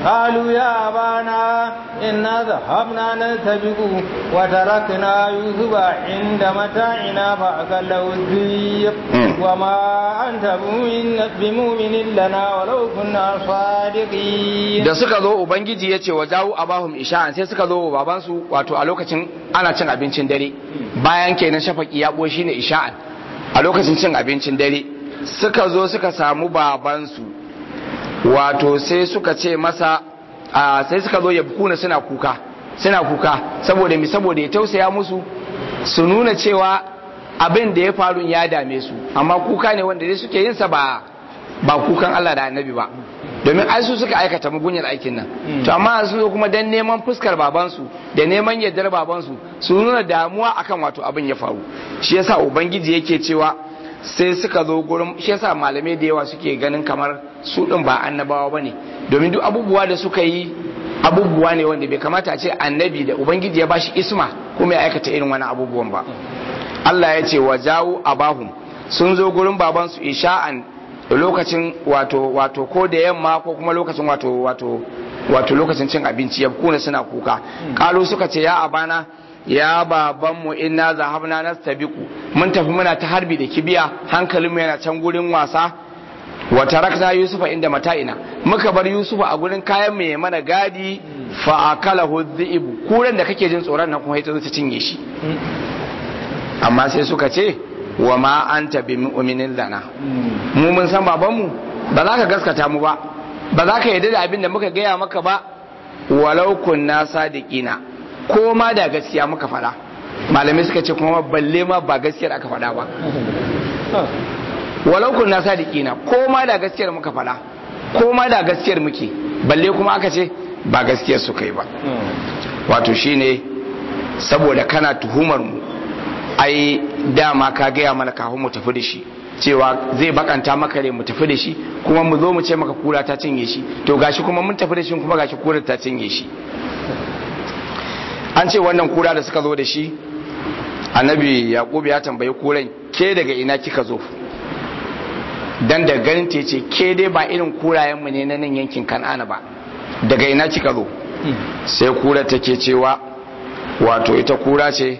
قالوا يا أبانا إنا ذهبنا نستبق وتركنا يوسف عند متاعنا فأكله الذئب وما أنت بمؤمن لنا ولو كنا صادقين da suka zo ubangiji ya ce wa jawo abahum isha'an sai suka zo wa babansu wato a lokacin ana cin abincin dare bayan kenan shafaki ya ɓo shine isha'an a lokacin cin abincin dare suka zo suka samu babansu wato sai suka ce masa sai suka zo ya kuna suna kuka suna kuka saboda mi saboda ya tausaya musu su nuna cewa abin da ya faru ya dame su amma kuka ne wanda dai suke yin sa ba ba kukan Allah da annabi ba domin ai su suka aikata mugunyar aikin nan to amma sun zo kuma dan neman fuskar babansu da neman yardar babansu su nuna damuwa akan wato abin ya faru shi yasa ubangiji yake cewa sai suka zo gurin shi yasa malamai da yawa suke ganin kamar su din ba annabawa bane domin duk abubuwa da suka yi abubuwa ne wanda bai kamata a ce annabi da ubangiji ya bashi isma kuma ya aikata irin wani abubuwan ba Allah ya ce wa jawo abahum sun zo gurin babansu isha'an lokacin wato wato ko da yamma ko kuma lokacin wato wato wato lokacin cin abinci ya kuna suna kuka kalu suka ce ya abana ya babanmu inna zahabna nastabiqu mun tafi muna ta harbi da kibiya hankalinmu yana can gurin wasa wa tarakna yusufa inda mata'ina muka bar yusufa a gurin kayan mai mana gadi fa akalahu dhi'bu kuran da kake jin tsoron nan kuma ita zo ta cinye shi amma sai suka ce wa ma anta bi mu'minin lana mu mun san babanmu ba za ka gaskata mu ba ba za ka yarda da abin da muka gaya maka ba walau kunna sadiqina ko ma da gaskiya muka faɗa malamai suka ce kuma balle ma ba gaskiyar aka faɗa ba walau kunna sadiqina ko ma da gaskiyar muka faɗa ko ma da gaskiyar muke balle kuma aka ce ba gaskiyar su kai ba wato shine saboda kana tuhumar mu ai dama ka gaya mana kafin mu tafi da shi cewa zai bakanta maka ne mu tafi da shi kuma mu zo mu ce maka kura ta cinye shi to gashi kuma mun tafi da shi kuma gashi kura ta cinye shi an ce wannan kura da suka zo da shi annabi yaqub ya tambayi kuran ke daga ina kika zo dan da ganin ta ce ke dai ba irin kurayen mu ne na nan yankin kan'ana ba daga ina kika zo sai kura take cewa wato ita kura ce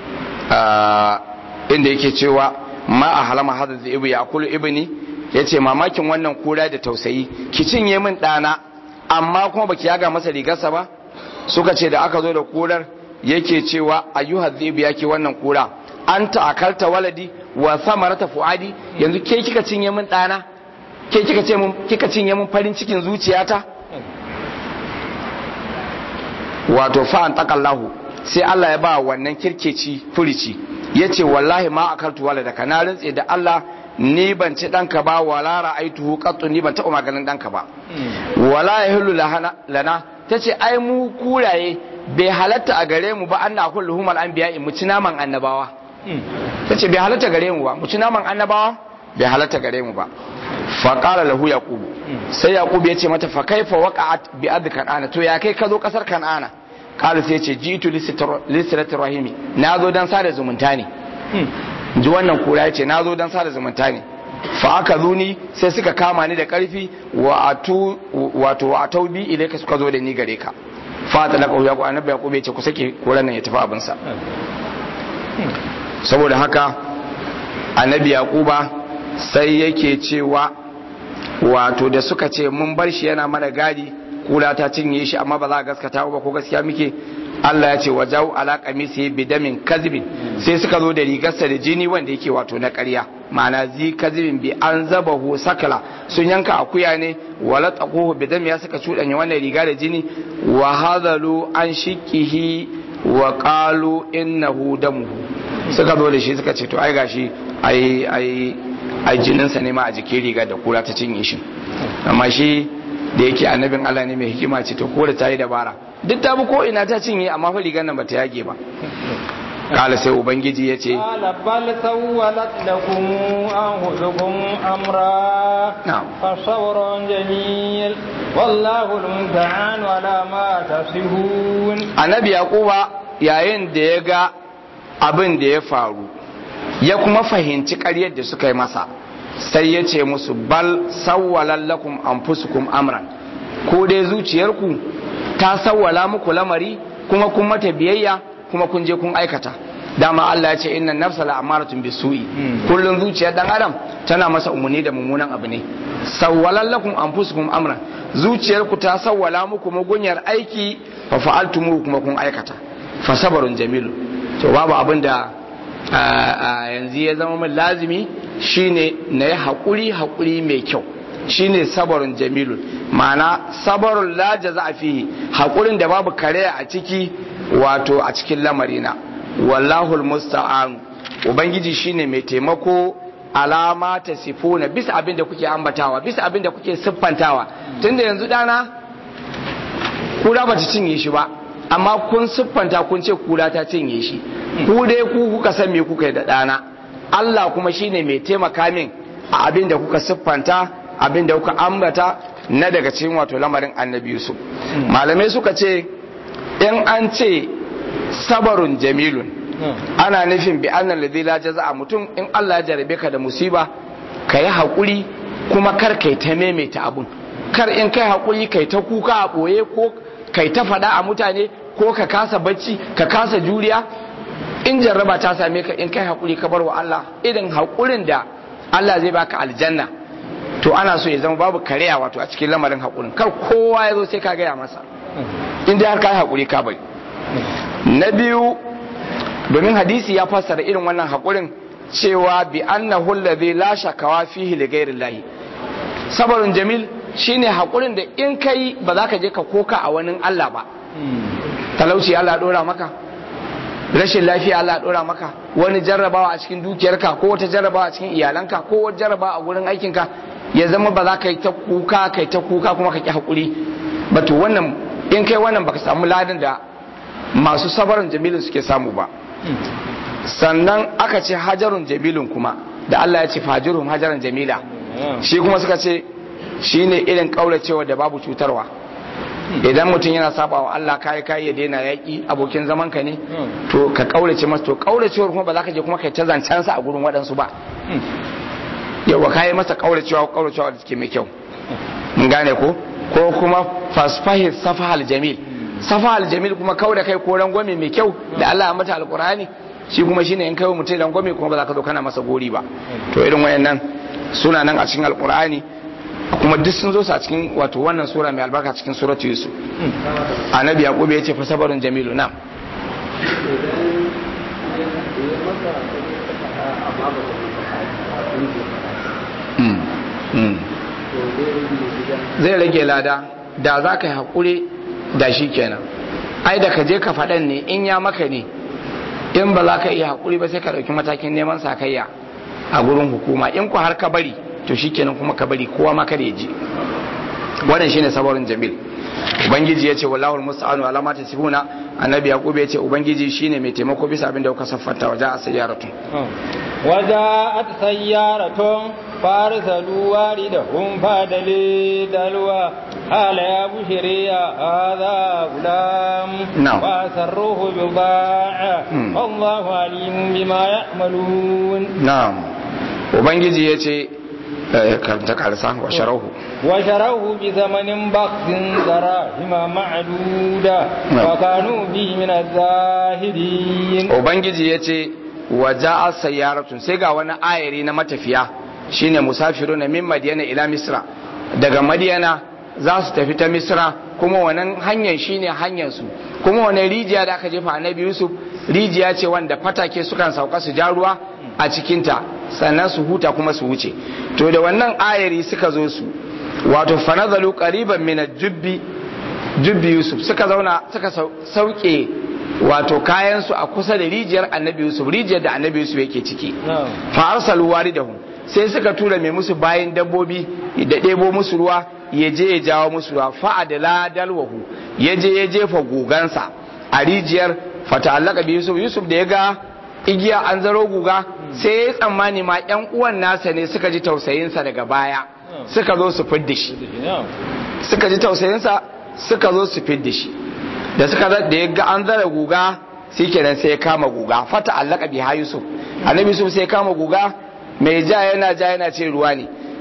inda yake cewa ma a halama hada da ibu ya kulu ibini ya ce mamakin wannan kura da tausayi ki cinye min ɗana amma kuma baki yaga masa rigarsa ba suka ce da aka zo da kurar yake cewa ayyuha zibu yake wannan kura an ta'akalta waladi wa samarata fuadi yanzu ke kika cinye min ɗana ke kika ce min kika cinye min farin cikin zuciyata wato fa an takallahu sai Allah ya ba wannan kirkeci furici ya ce wallahi ma a kartu wala da na rantse da Allah ni ban ci ɗanka ba wala ra'aituhu qattu ni ban taɓa maganin ɗanka ba wala yahillu lana ta ce ai mu kuraye bai halatta a gare mu ba an na kullu humal anbiya mu ci naman annabawa ta ce bai halatta gare mu ba mu ci naman annabawa bai halatta gare mu ba fa qala lahu yaqub sai yaqub ya ce mata fa kaifa waqa'at bi ard kan'ana to ya kai ka zo kasar kan'ana qala sai ce jitu lisrati rahimi na zo dan sada zumunta ne ji wannan kura ya ce na zo dan sada zumunta ne fa aka zuni sai suka kama ni da karfi wa atu wato wa taubi ilaika suka zo da ni gare ka fa ta laka ya ku annabi yaqub ya ce ku sake koran nan ya tafi abin sa saboda haka annabi yaquba sai yake cewa wato da suka ce mun bar shi yana mana gadi kula ta cinye shi amma ba za a gaskata ba ko gaskiya muke Allah ya ce wa jawo ala kamisi bidamin kazibin sai suka zo da rigarsa da jini wanda yake wato na ƙarya ma'ana zi kazibin bi an zaba hu sakala sun yanka akuya ne wala tsakuhu bidam ya suka cuɗanya wannan riga da jini wa hadalu an shikihi wa qalu innahu damuhu suka zo da shi suka ce to ai gashi ai ai ai jininsa ne ma a jikin riga da kura ta cinye shi amma shi da yake annabin Allah ne mai hikima ce to kore ta yi dabara duk ta bi ko ina ta cinye amma fa rigar nan bata yage ba kala sai ubangiji ya ce قال بل سولت لكم أنفسكم أمرا نعم. فصبر جميل والله المستعان على ما تصفون annabi yaquba yayin da ya ga abin da ya faru ya kuma fahimci ƙaryar da suka yi masa sai ya ce musu bal sawwalan lakum anfusukum amran ko dai zuciyarku ta sawwala muku lamari kuma kun mata biyayya kuma kun je kun aikata dama Allah ya ce innan nafsa la amaratun bisu'i kullun zuciyar dan adam tana masa umarni da mummunan abu ne sawwalan lakum anfusukum amran zuciyarku ta sawwala muku mugunyar aiki fa fa'altumu kuma kun aikata fa sabarun jamilu to babu abin da yanzu ya zama min lazimi shine na yi haƙuri haƙuri mai kyau shine sabarun jamilu ma'ana sabarun la jaza fihi haƙurin da babu kare a ciki wato a cikin lamarina wallahu musta'an ubangiji shine mai taimako alama ta sifuna bisa abin da kuke ambatawa bisa abin da kuke siffantawa tunda yanzu dana kura bata cinye shi ba amma kun siffanta kun ce kura ta cinye shi ku dai ku kuka san me kuka yi da dana Allah kuma shine mai taimaka min a abin da kuka siffanta abin da kuka ambata na daga cikin wato lamarin annabi Yusuf malamai suka ce in an ce sabarun jamilun ana nufin bi annal ladhi la jaza'a mutum in Allah ya jarabe ka da musiba ka yi haƙuri kuma kar kai ta maimaita abun kar in kai haƙuri kai ta kuka a ɓoye ko kai ta faɗa a mutane ko ka kasa bacci ka kasa juriya in jarraba ta same ka in kai haƙuri ka bar wa Allah irin haƙurin da Allah zai baka aljanna to ana so ya zama babu kariya wato a cikin lamarin haƙurin kar kowa ya zo sai ka gaya masa in dai har ka yi haƙuri ka bari na biyu domin hadisi ya fassara irin wannan haƙurin cewa bi annahu alladhi la shakawa fihi li ghairi llahi sabarun jamil shine haƙurin da in kai ba za ka je ka koka a wani Allah ba talauci Allah dora maka rashin lafiya Allah dora maka wani jarrabawa a cikin dukiyarka ko wata jarrabawa a cikin iyalanka ko wata jarrabawa a gurin aikinka ya zama ba za ka yi ta kuka kai ta kuka kuma ka ki haƙuri ba to wannan in kai wannan baka samu ladan da masu sabarin jamilin suke samu ba sannan aka ce hajarun jamilun kuma da Allah ya ce fajirun hajaran jamila shi kuma suka ce shi ne irin kauracewa da babu cutarwa idan mutum yana saba wa Allah kayi kayi ya daina yaƙi abokin zaman ka ne to ka kaurace masa to kauracewar kuma ba za ka je kuma kai ta zancensa a gurin waɗansu ba yawa kayi masa kauracewa kauracewa da suke mai kyau mun gane ko ko kuma fasfahir safahal jamil safahal jamil kuma kau da kai ko rangwame mai kyau da Allah ya mata alkurani shi kuma shine in kai mutum rangwame kuma ba za ka zo kana masa gori ba to irin wayannan suna nan a cikin alkurani kuma duk sun zo su a cikin wato wannan sura mai albarka cikin suratu yusuf annabi yaqub ya ce fa sabarun jamilu na zai rage lada da za ka yi haƙuri da shi kenan ai da ka je ka faɗan ne in ya maka ne in ba za ka iya haƙuri ba sai ka ɗauki matakin neman sakayya a gurin hukuma in ku har ka bari to shi kenan kuma ka bari kowa ma kada ya ji wannan shine sabarin jamil ubangiji ya ce wallahul musta'anu ala ma tasifuna annabi yaqub ya ce ubangiji shine mai taimako bisa abin da kuka saffanta waje a sayyaratun وجاءت سيارة فارسلوا واردهم فادلي دلوى قال يا بشري هذا غلام نعم. وأسروه بضاعة مم. والله عليم بما يعملون na'am ubangiji ya ce eh, karanta karsa wa sharahu وشروه بثمن بخس دراهم معدودة نعم. وكانوا به من الزاهدين ubangiji ya ce wa ja'a sayyaratun sai ga wani ayari na matafiya shine musafiru na min madiyana ila misra daga madiyana za su tafi ta misra kuma wannan hanyar shine hanyar su kuma wani rijiya da aka jefa annabi yusuf rijiya ce wanda fatake sukan sauka su ja ruwa a cikinta sannan su huta kuma su wuce to da wannan ayari suka zo su wato fanazalu qariban min jubbi jubbi yusuf suka zauna suka sau- sauke wato kayansu a kusa da rijiyar annabi yusuf rijiyar da annabi yusuf yake ciki نعم fa arsalu waridahum sai suka tura mai musu bayan dabbobi da ɗebo musu ruwa ya je ya jawo musu ruwa fa adala dalwahu ya je ya jefa gugansa a rijiyar fata allaka bi yusuf yusuf da ya ga igiya an zaro guga sai ya tsammani ma yan uwan nasa ne suka ji tausayinsa daga baya suka zo su fidda shi نعم suka ji tausayinsa suka zo su fidda shi da suka da da ya ga an zara guga shi kenan sai ya kama guga fata allaka biha yusuf annabi yusuf sai ya kama guga mai ja yana ja yana ce ruwa ne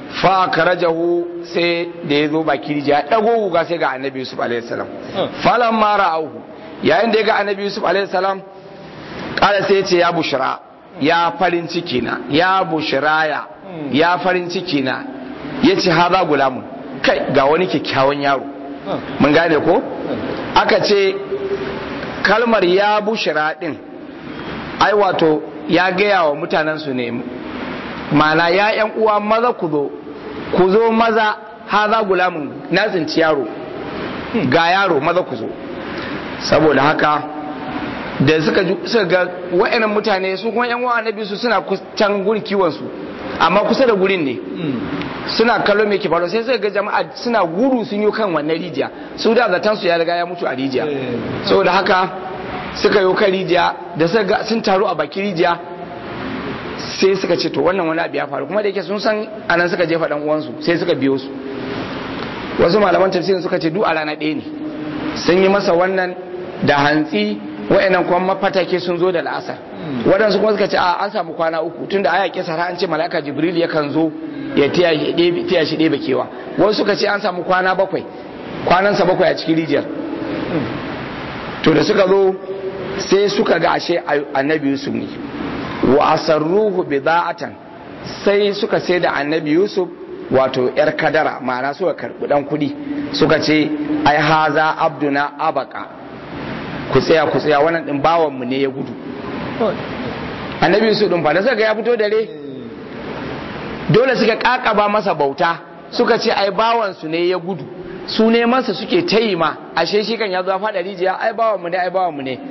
fa karajahu sai da ya zo baki rijiya ya dago guga sai ga annabi yusuf alaihi salam falan mara auhu yayin da ya ga annabi yusuf alaihi salam kala sai ya ce ya bushra ya farin ciki na ya bushraya ya farin ciki na ya ce haza gulamun kai ga wani kyakkyawan yaro mun gane ko aka ce kalmar ya bushra din ai wato ya gaya wa mutanen su ne mana ya yan uwa maza ku zo ku zo maza haza gulamun na tsinci yaro ga yaro maza ku zo saboda haka da suka suka ga wa'annan mutane su kuma yan uwa annabi su suna can gurin kiwon su amma kusa da gurin ne suna kallo mai faru sai suka ga jama'a suna gudu sun yi kan wannan rijiya su da zaton su ya riga ya mutu a rijiya saboda haka suka yi kan rijiya da suka ga sun taru a bakin rijiya sai suka ce to wannan wani abu ya faru kuma da yake sun san anan suka jefa dan uwansu sai suka biyo su wasu malaman tafsirin suka ce duk a rana ɗaya ne sun yi masa wannan da hantsi wa'annan kuma mafatake sun zo da la'asar waɗansu kuma suka ce a an samu kwana uku tunda aya kisa an ce malaka jibril yakan zo ya tiya shi ɗebe kewa wasu suka ce an samu kwana bakwai kwanansa bakwai a cikin rijiyar to da suka zo sai suka ga ashe annabi yusuf ne wa asarruhu bida'atan sai suka sai da annabi yusuf wato yar kadara ma'ana suka karbi dan kudi suka ce ai haza abduna abaka ku tsaya ku tsaya wannan din bawan mu ne ya gudu annabi yusuf din fa da suka ya fito dare dole suka kakaba masa bauta suka ce ai bawan su ne ya gudu su ne masa suke tayi ma ashe shi kan ya zo faɗa rijiya ai bawan mu ne ai bawan mu ne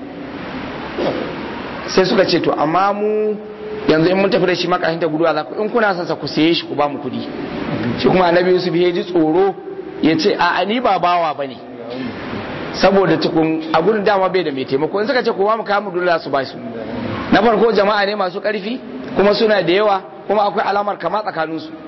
sai suka ce to amma mu yanzu in mun tafi da shi makashin ta guduwa za ku in kuna son sa ku saye shi ku ba mu kuɗi shi kuma annabi yusuf ya ji tsoro ya ce a ni ba bawa bane saboda tukun a gudun dama bai da mai taimako in suka ce kowa mu kawo mu dole su ba su na farko jama'a ne masu karfi kuma suna da yawa kuma akwai alamar kama tsakanin su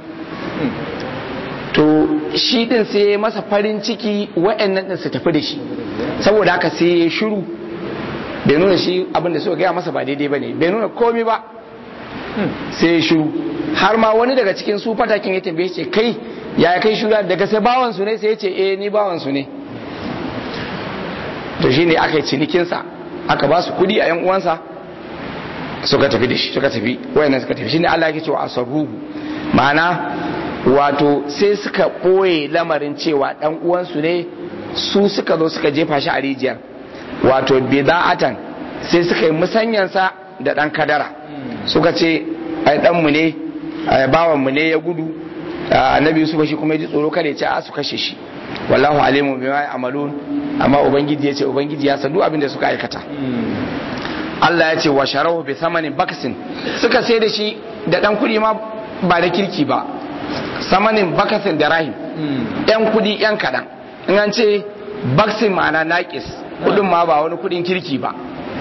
to shi din sai masa farin ciki wa'annan din su tafi da shi saboda haka sai ya shiru bai nuna shi abin da suka gaya masa ba daidai ba ne bai nuna komi ba sai ya shiru har ma wani daga cikin su fatakin ya tambaye ce kai ya kai shiru daga sai bawan su ne sai ya ce eh ni bawan su ne to shine aka yi cinikinsa aka ba su kudi a yan uwansa suka tafi da shi suka tafi wayannan suka tafi shine Allah yake cewa asarruhu ma'ana wato sai suka ɓoye lamarin cewa dan uwansu ne su suka zo suka jefa shi a rijiyar wato bida'atan sai suka yi musanyansa da dan kadara suka ce ai dan mu ne ai bawan mu ne ya gudu annabi Yusuf shi kuma ya ji tsoro kada ya ce a su kashe shi wallahu alimu bima ya'malun amma ubangiji ya ce ubangiji ya san duk abin da suka aikata Allah ya ce wa sharahu bi thamanin baksin suka sai da shi da dan kudi ma ba da kirki ba samanin bakasin da rahim yan kudi yan kadan in an ce baksin ma'ana naqis kudin ma ba wani kudin kirki ba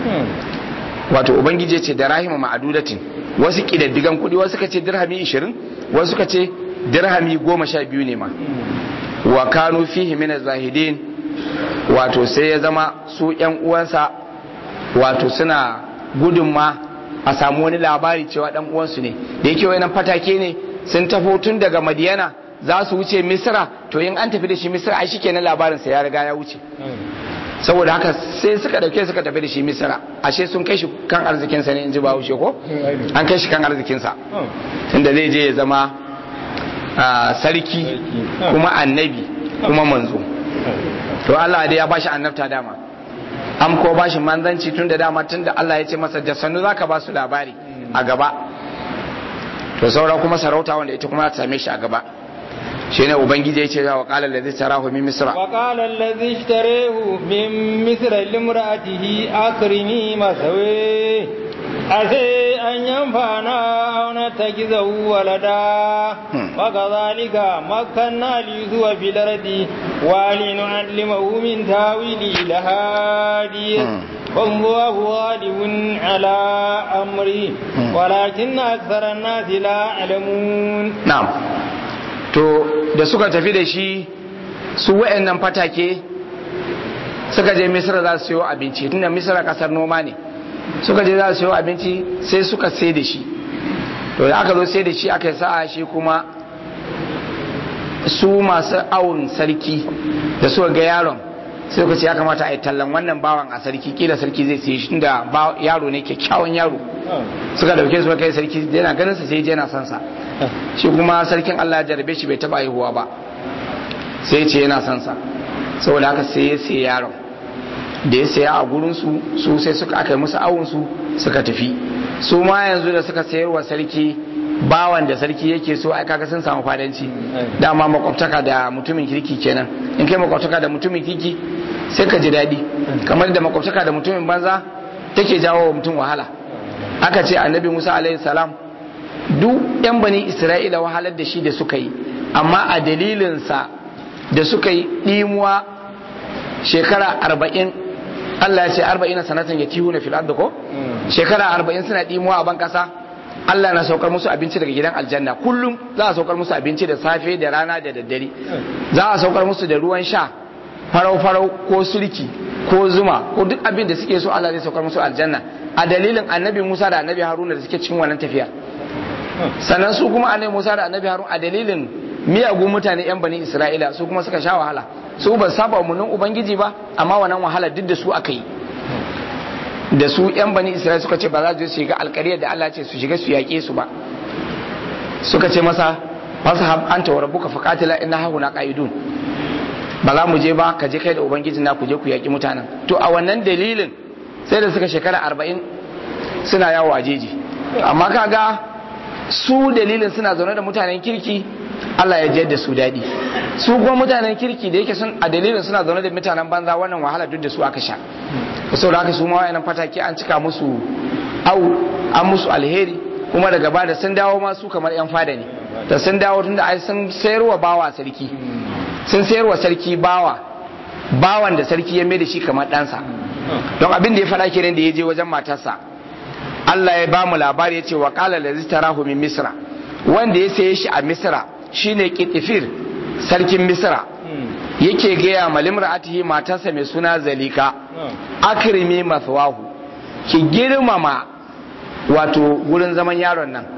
wato ubangiji ya ce da rahima ma'adudatin wasu kidaddigan kudi wasu ka ce dirhami 20 wasu ka ce dirhami 12 ne ma wa kanu fihi min zahidin wato sai ya zama su yan uwansa wato suna gudun ma a samu wani labari cewa dan uwansu ne da yake wayannan fatake ne sun tafo tun daga madiyana za su wuce misra to in an tafi da shi misra ai shikenan labarin sa ya riga ya wuce saboda haka sai suka dauke suka tafi da shi misra ashe sun kai shi kan arzikin sa ne in ji ba wuce ko an kai shi kan arzikin sa tunda zai je ya zama sarki kuma annabi kuma manzo to Allah dai ya bashi annabta dama an ko bashi manzanci tun da dama tun da Allah ya ce masa da sannu zaka ba su labari a gaba to saura kuma sarauta wanda ita kuma ta same shi a gaba shine ubangiji ya ce wa qala allazi tarahu min misra wa qala allazi ishtarahu min misra limra'atihi akrimi masawi ase an yanfana aw natakizahu walada wa kadhalika makkanna li yusufa fil ardi wa linu'allimahu min tawili lahadith والله غالب على أمري ولكن أكثر الناس لا يعلمون نعم to da suka tafi da shi su wa'annan fatake suka je misra za su siyo abinci tunda misra kasar noma ne suka je za su siyo abinci sai suka sai da shi to da aka zo sai da shi aka sa shi kuma su masu awon sarki da suka ga yaron sai ka ce ya kamata a yi tallan wannan bawan a sarki kila sarki zai siye shi da yaro ne kyakkyawan yaro suka dauke su kai sarki yana ganin sa sai yana son sa shi kuma sarkin Allah ya jarabe shi bai taba haihuwa ba sai ce yana son sa saboda haka sai ya siya yaron da ya saya a gurin su su sai suka aka yi musu awon su suka tafi su ma yanzu da suka sayarwa sarki bawan da sarki yake so ai kaga sun samu fadanci dama makwabtaka da mutumin kirki kenan in kai makwabtaka da mutumin kirki sai ka ji daɗi kamar da makwabtaka da mutumin banza take jawo wa mutum wahala aka ce annabi musa alaihi salam duk yan bani isra'ila wahalar da shi da suka yi amma a dalilinsa da suka yi ɗimuwa shekara arba'in Allah ya ce arba'in sanatan ya tihu na fil'ad ko shekara arba'in suna ɗimuwa a ban ƙasa Allah na saukar musu abinci daga gidan aljanna kullum za a saukar musu abinci da safe da rana da daddare za a saukar musu da ruwan sha farau-farau ko sulki ko zuma ko duk abin da suke so Allah zai saukar musu aljanna a dalilin annabi Musa da annabi Haruna da suke cikin wannan tafiya sannan su kuma annabi Musa da annabi Haruna a dalilin miyagun mutane yan bani Isra'ila su kuma suka sha wahala su ba saba umarnin ubangiji ba amma wannan wahala duk da su aka yi da su yan bani Isra'ila suka ce ba za su shiga alƙariyar da Allah ce su shiga su yaƙe su ba suka ce masa fashab anta wa rabbuka faqatila inna hauna qa'idun ba za mu je ba ka je kai da ubangiji na ku je ku yaƙi mutanen to a wannan dalilin sai da suka shekara arba'in suna yawo a jeji amma kaga su dalilin suna zaune da mutanen kirki Allah ya jiyar da su daɗi su kuma mutanen kirki da yake sun a dalilin suna zaune da mutanen banza wannan wahala duk da su aka sha saboda haka su ma wayannan fataki an cika musu au an musu alheri kuma daga ba da sun dawo ma su kamar yan fada ne da sun dawo tunda ai sun sayarwa bawa sarki sun sayarwa sarki bawa bawan da sarki ya mai da shi kamar ɗansa don abin da ya faɗa kenan da ya je wajen matarsa Allah ya ba mu labari ya ce wa qala allazi tarahu min misra wanda ya saye shi a misra shine kitifir sarkin misra yake gaya ma limra'atihi matarsa mai suna zalika akrimi mathwahu ki girmama wato wurin zaman yaron nan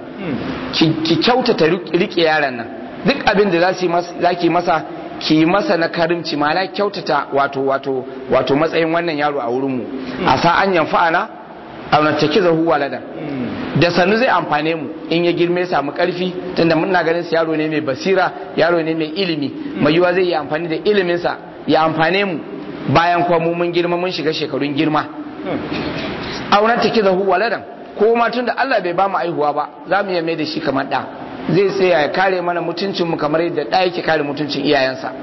ki kyautata rike yaron nan duk abin da za ki masa ki masa na karimci mana kyautata wato wato wato matsayin wannan yaro a wurinmu a sa an yanfa'ana a nattaki zahu waladan da sannu zai amfane mu in ya girme samu karfi tunda muna ganin sa yaro ne mai basira yaro ne mai ilimi mai yiwa zai yi amfani da iliminsa ya amfane mu bayan kuma mu mun girma mun shiga shekarun girma aunar take zahu waladan ko ma tunda Allah bai ba mu aihuwa ba za mu iya mai da shi kamar da zai tsaya ya kare mana mutuncin mu kamar yadda da yake kare mutuncin iyayensa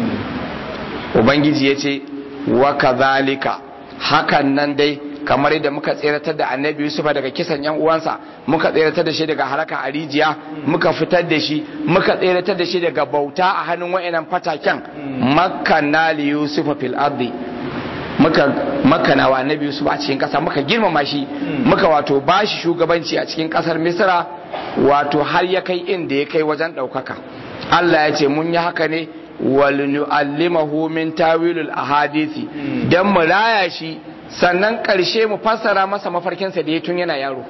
ubangiji ya ce wa kadhalika hakan nan dai kamar yadda muka tseratar da annabi Yusuf daga kisan yan uwansa muka tseratar da shi daga haraka a rijiya muka fitar da shi muka tseratar da shi daga bauta a hannun wa'inan fataken makkanna li Yusuf fil ardi muka makana wa annabi Yusuf a cikin kasa muka girmama shi muka wato bashi shugabanci a cikin kasar Misra wato har ya kai inda ya kai wajen daukaka Allah ya ce mun yi haka ne walinu'allimahu min tawilul ahadisi dan mu raya shi sannan ƙarshe mu fassara masa mafarkinsa da ya tun yana yaro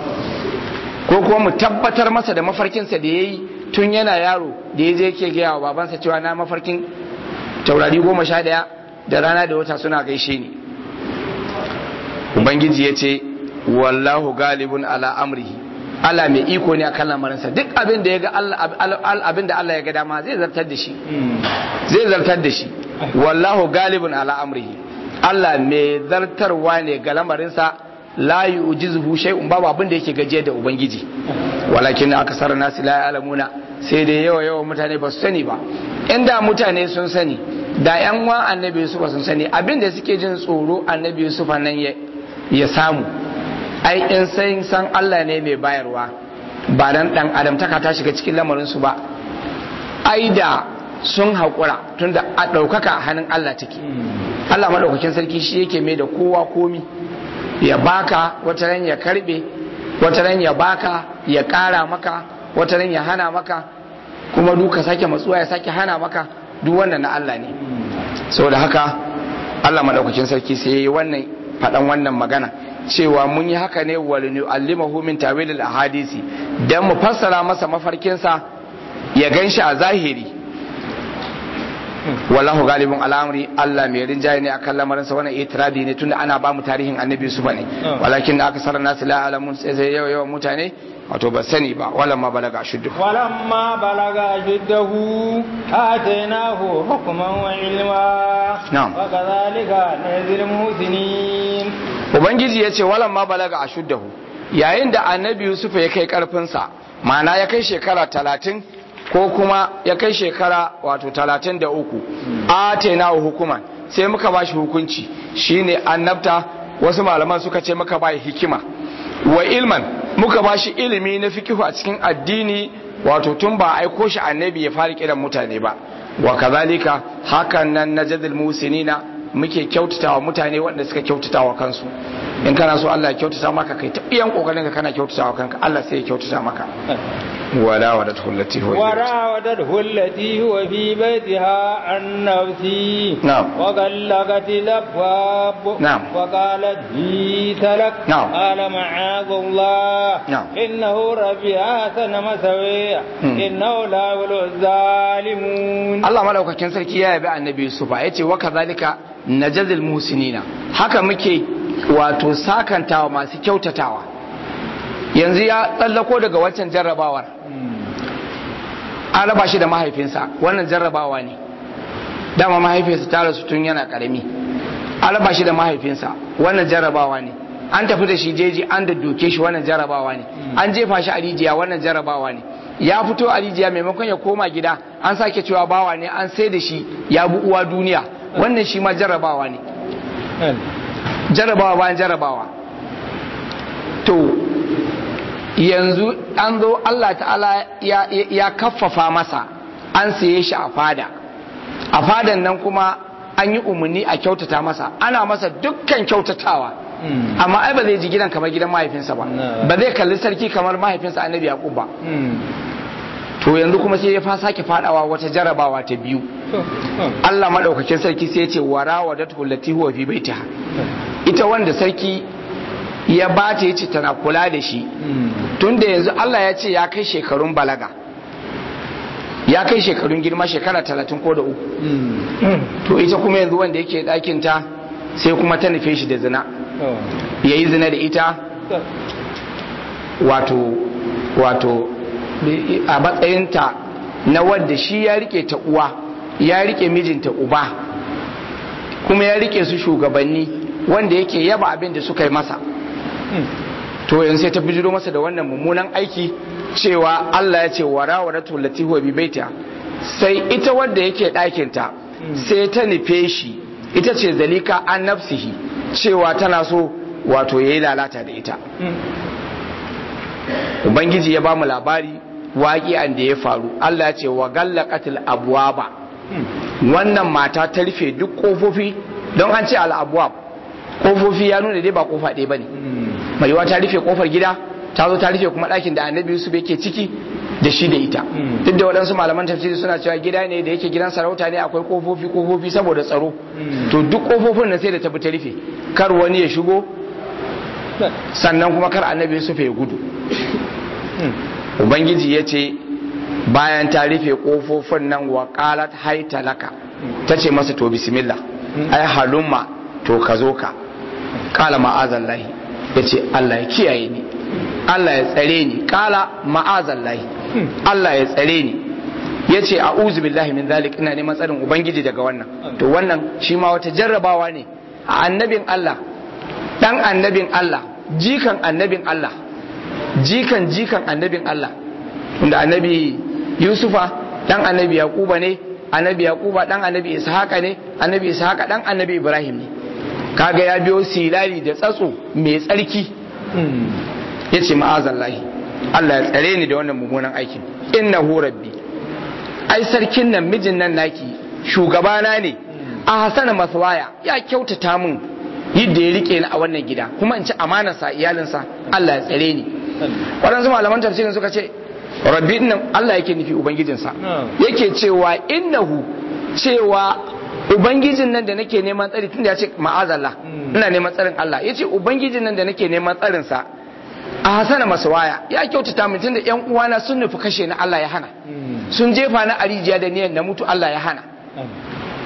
ko kuma mu tabbatar masa da mafarkinsa da ya yi tun yana yaro da ya je ke gaya wa babansa cewa na mafarkin taurari goma sha ɗaya da rana da wata suna gaishe ni ubangiji ya ce wallahu galibun ala amrihi Allah mai iko ne akan lamarinsa duk abin da ya ga abin da Allah ya ga dama zai zartar da shi zai zartar da shi wallahu galibun ala amrihi Allah mai zartarwa ne ga lamarinsa la yu'jizuhu shay'un babu abin da yake gaje da ubangiji walakin akasar nasi la ya'lamuna sai dai yawa yawa mutane ba su sani ba inda mutane sun sani da yan wa annabi Yusuf sun sani abin da suke jin tsoro annabi Yusuf nan ya samu ai in san san Allah ne mai bayarwa ba dan dan adam taka ta shiga cikin lamarin su ba ai da sun haƙura tunda a ɗaukaka a hannun Allah take Allah maɗaukakin sarki shi yake mai da kowa komi ya baka wata ran ya karbe wata ran ya baka ya ƙara maka wata ran ya hana maka kuma duka sake matsuwa ya sake hana maka duk wannan na Allah ne saboda haka Allah maɗaukakin sarki sai ya yi wannan faɗan wannan magana cewa mun yi haka ne wa nu'allimahu min tawilil ahadisi dan mu fassara masa mafarkinsa ya ganshi a zahiri wallahu galibun al'amri Allah mai rinjaye ne akan lamarinsa wannan itirabi ne tunda ana ba mu tarihin annabi Yusuf ne walakin aka sarar nasu la alamun sai sai yawa yawan mutane wato ba sani ba walan ma balaga shuddu walan ma balaga shuddahu atainahu hukman wa ilma na'am wa kadhalika nazil muhsinin ubangiji yace walan ma balaga ashuddahu yayin da annabi Yusuf ya kai karfin sa ma'ana ya kai shekara talatin ko kuma ya kai shekara wato talatin da uku atena hukuman sai muka ba shi hukunci shine annabta wasu malaman suka ce muka ba hikima wa ilman muka ba shi ilimi na fikihu a cikin addini wato tun ba aiko shi annabi ya fara kiran mutane ba wa kazalika hakan nan najadul musinina muke kyautatawa mutane waɗanda suka kyautatawa kansu in kana so Allah ya kyautata maka kai ta iyan kokarin ka kana kyautatawa kanka Allah sai ya kyautata maka wala wadatu allati huwa وراودته التي هو في بيتها عن نفسه نعم. وغلقت الابواب نعم. وقالت هيت لك نعم. قال معاذ الله نعم. انه ربي احسن مثوي مم. انه لا يولو الظالمون Allah madaukakin sarki ya yabi annabi Yusuf ya ce wa kazalika najazil musinina haka muke wato sakantawa masu kyautatawa yanzu ya tsallako daga waccan jarrabawar an raba shi da mahaifinsa wannan jarrabawa ne dama mahaifinsa ta rasu tun yana karami an raba shi da mahaifinsa wannan jarrabawa ne an tafi da shi jeji an da doke shi wannan jarrabawa ne an jefa shi a rijiya wannan jarrabawa ne ya fito a rijiya maimakon ya koma gida an sake cewa bawa ne an sai da shi ya bi uwa duniya wannan shi ma jarrabawa ne jarrabawa bayan jarrabawa to yanzu an zo Allah ta'ala ya, ya, ya kaffafa masa an saye shi a fada a fadan nan kuma an yi umarni a kyautata masa ana masa dukkan kyautatawa amma ai ba zai ji gidan kamar gidan mahaifinsa ba Na. ba zai kalli sarki kamar mahaifinsa annabi yaqub ba to yanzu kuma sai ya fa sake fadawa wata jarabawa ta biyu Allah madaukakin sarki sai ya ce warawadatu allati huwa fi baitiha ita wanda sarki ya bata yace tana kula da shi tunda yanzu Allah ya ce ya kai shekarun balaga ya kai shekarun girma shekara talatin ko da uku to ita kuma yanzu wanda yake ɗakin ta sai kuma ta nufe shi da zina ya yi zina da ita wato wato a matsayinta na wadda shi ya rike ta uwa ya rike mijinta uba kuma ya rike su shugabanni wanda yake yaba abin da suka yi masa to yanzu sai ta bijiro masa da wannan mummunan aiki cewa Allah ya ce wara wa ratu lati huwa bi baita sai ita wadda yake ɗakin ta sai ta nufe shi ita ce zalika an nafsihi cewa tana so wato yayi lalata da ita ubangiji ya ba mu labari waƙi'an da ya faru Allah ya ce wa gallaqatil abwaba wannan mata ta rufe duk kofofi don an ce al abwab kofofi ya nuna dai ba kofa ɗaya bane mai yiwa ta rufe kofar gida ta zo ta rufe kuma ɗakin da annabi yusuf yake ciki da shi da ita duk da waɗansu malaman tafsiri suna cewa gida ne da yake gidan sarauta ne akwai kofofi kofofi saboda tsaro to duk kofofin nan sai da ta bi ta rufe kar wani ya shigo sannan kuma kar annabi yusuf ya gudu ubangiji ya ce bayan ta rufe kofofin nan wa qalat haita laka ta ce masa to bismillah ai halumma to ka zo ka kala ma'azallahi ya ce Allah ya kiyaye ni Allah ya tsare ni kala ma'azallahi Allah ya tsare ni ya ce a billahi min zalik ina neman tsarin ubangiji daga wannan to wannan shi ma wata jarrabawa ne a annabin Allah dan annabin Allah jikan annabin Allah jikan jikan annabin Allah tunda annabi Yusufa dan annabi Yakuba ne annabi Yakuba dan annabi Ishaqa ne annabi Ishaqa dan annabi Ibrahim ne kaga ya biyo silali da tsatso mai tsarki ya ce ma'azallahi Allah ya tsare ni da wannan mummunan aikin innahu rabbi ai sarkin nan mijin nan naki shugabana ne a hasana maswaya ya kyautata min yadda ya rike ni a wannan gida kuma in ci amanarsa iyalinsa Allah ya tsare ni waɗansu malaman tafsirin suka ce rabbi nan Allah yake nufi ubangijinsa yake cewa innahu cewa ubangijin nan da nake neman tsari tunda ya ce ma'azallah ina neman tsarin Allah ya ce ubangijin nan da nake neman tsarinsa a hasana maswaya ya kyautata min tunda yan uwana sun nufi kashe ni Allah ya hana sun jefa ni a rijiya da niyan na mutu Allah ya hana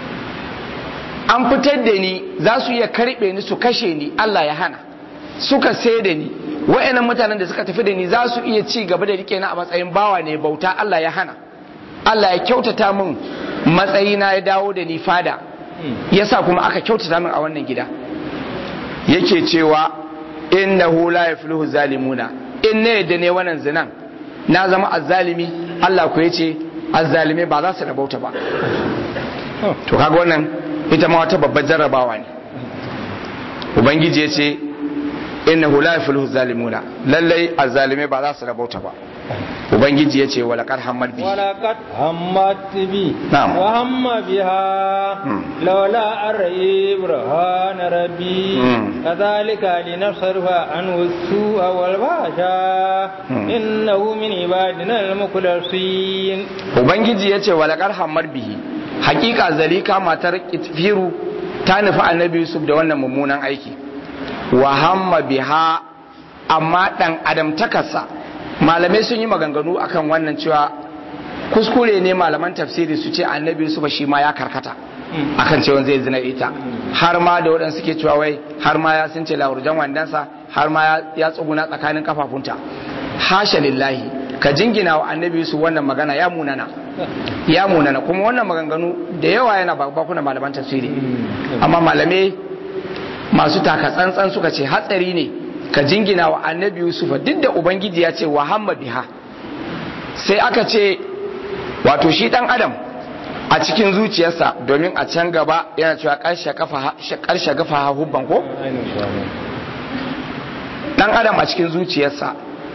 an fitar da ni za su iya karɓe ni su kashe ni Allah ya hana suka sai da ni wa'annan mutanen da suka tafi da ni za su iya ci gaba da rike na a matsayin bawa ne bauta Allah ya hana Allah ya kyautata min matsayina ya dawo da ni fada yasa kuma aka kyautata min a wannan gida yake cewa innahu la yafluhu zalimuna in ne da ne wannan zinan na zama azzalimi Allah ku yace azzalimai ba za su rabauta ba to kaga wannan ita ma wata babbar jarrabawa ne ubangiji yace innahu la yafluhu zalimuna lallai azzalimai ba za su rabauta ba ubangiji yace wala qad hammad bi ولقد همت بي نعم. وهم بها مم. لولا أن رأي برهان ربي مم. كذلك لنصرف عنه السوء والفحشاء مم. إنه من عبادنا المخلصين ubangiji ya ce walakar hamar bihi hakika zalika matar kitfiru ta nufi annabi yusuf da wannan mummunan aiki wa hamma biha amma dan adam takarsa malamai sun yi maganganu akan wannan cewa kuskure ne malaman tafsiri su ce annabi yusuf shi ma ya karkata akan cewa zai zina ita har ma da waɗansu suke cewa wai har ma ya sun ce laurjan wandansa har ma ya- ya tsuguna tsakanin kafafunta hasha lillahi ka jingina wa annabi su wannan magana ya munana ya munana kuma wannan maganganu da yawa yana bakuna malaman tafsiri amma malamai masu taka tsantsan suka ce hatsari ne ka jingina wa annabi yusufa duk da ubangiji ya ce wa hamma biha sai aka ce wato shi dan adam a cikin zuciyarsa domin a can gaba yana cewa karshe kafa karshe gafa hubban ko dan adam a cikin zuciyarsa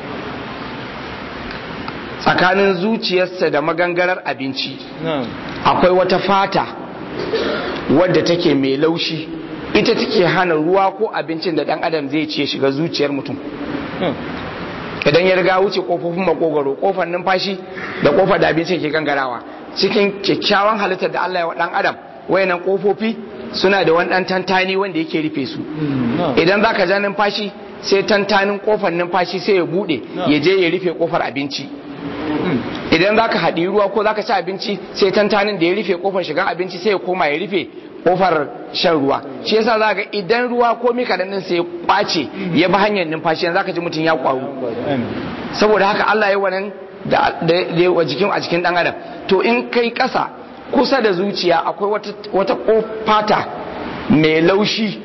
tsakanin zuciyarsa da maganganar abinci نعم akwai wata fata wadda take mai laushi ita take hana ruwa ko abincin da dan adam zai ce shiga zuciyar mutum نعم idan ya riga wuce kofofin makogaro kofar numfashi da kofar da abincin ke gangarawa cikin kyakkyawan halittar da Allah ya wa dan adam wayannan kofofi suna da wani dan tantani wanda yake rufe su نعم idan zaka ja numfashi sai tantanin kofar numfashi sai ya bude No. ya je ya rufe kofar abinci idan zaka haɗi ruwa ko zaka ci abinci sai tantanin da ya rufe kofar shigan abinci sai ya koma ya rufe kofar shan ruwa shi yasa zaka ga idan ruwa ko mika din sai ya kwace ya bi hanyar numfashi yanzu zaka ji mutum ya kwaru saboda haka Allah ya wannan da da da wa jikin a jikin dan adam to in kai kasa kusa da zuciya akwai wata wata kofata mai laushi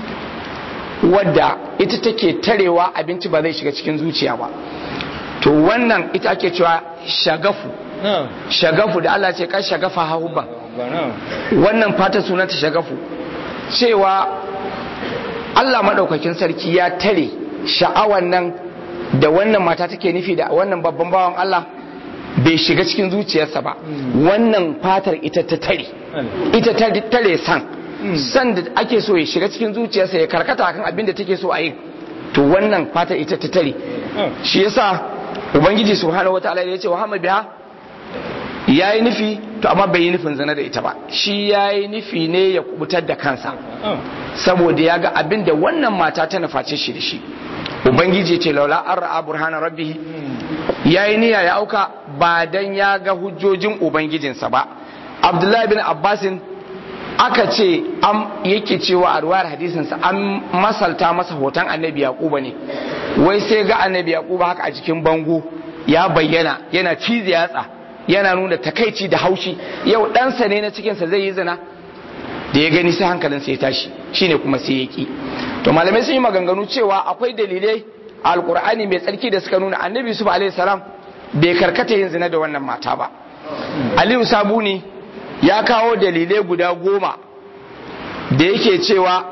wadda ita take tarewa abinci ba zai shiga cikin zuciya ba to wannan ita ake cewa shagafu نعم shagafu da Allah ce kan shagafa hahubban نعم wannan fata sunanta shagafu cewa Allah maɗaukakin sarki ya tare sha'awan nan da wannan mata take nufi da wannan babban bawan Allah bai shiga cikin zuciyarsa ba wannan fatar ita ta tare ita ta tare san san da ake so ya shiga cikin zuciyarsa ya karkata kan abin da take so a yi to wannan fatar ita ta tare shi yasa ubangiji subhanahu wataala ya ce wa hama biha ya yi nufi to amma bai yi nufin zina da ita ba shi ya yi nufi ne ya kubutar da kansa saboda ya ga abin da wannan mata ta nuface shi da shi ubangiji ce laula an ra'a burhana rabbi ya yi niyya ya auka ba dan ya ga hujjojin ubangijinsa ba abdullahi bin abbasin aka ce an yake cewa a ruwayar hadisinsa an masalta masa hoton annabi yaquba ne wai sai ga annabi yaquba haka a jikin bango ya bayyana yana cize yatsa yana nuna takaici da haushi yau ɗansa ne na cikinsa zai yi zina da ya gani sai hankalinsa ya tashi shine kuma sai ya ki to malamai sun yi maganganu cewa akwai dalilai a alkur'ani mai tsarki da suka nuna annabi yusuf alaihi salam bai karkata yin zina da wannan mata ba aliyu sabuni ya kawo dalilai guda goma da yake cewa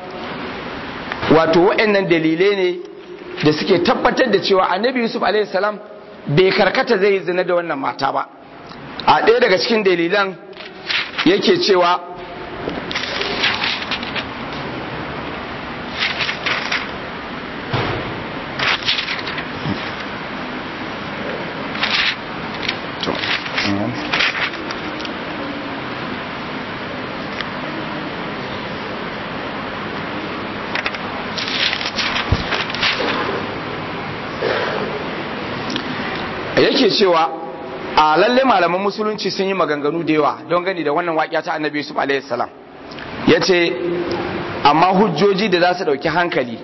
wato waɗannan dalilai ne da suke tabbatar da cewa annabi yusuf alaihi salam bai karkata zai yi zina da wannan mata ba a ɗaya daga cikin dalilan yake cewa yake cewa a lalle malaman musulunci sun yi maganganu da yawa don gani da wannan waƙiya ta annabi yusuf alaihi salam ya ce amma hujjoji da za su ɗauki hankali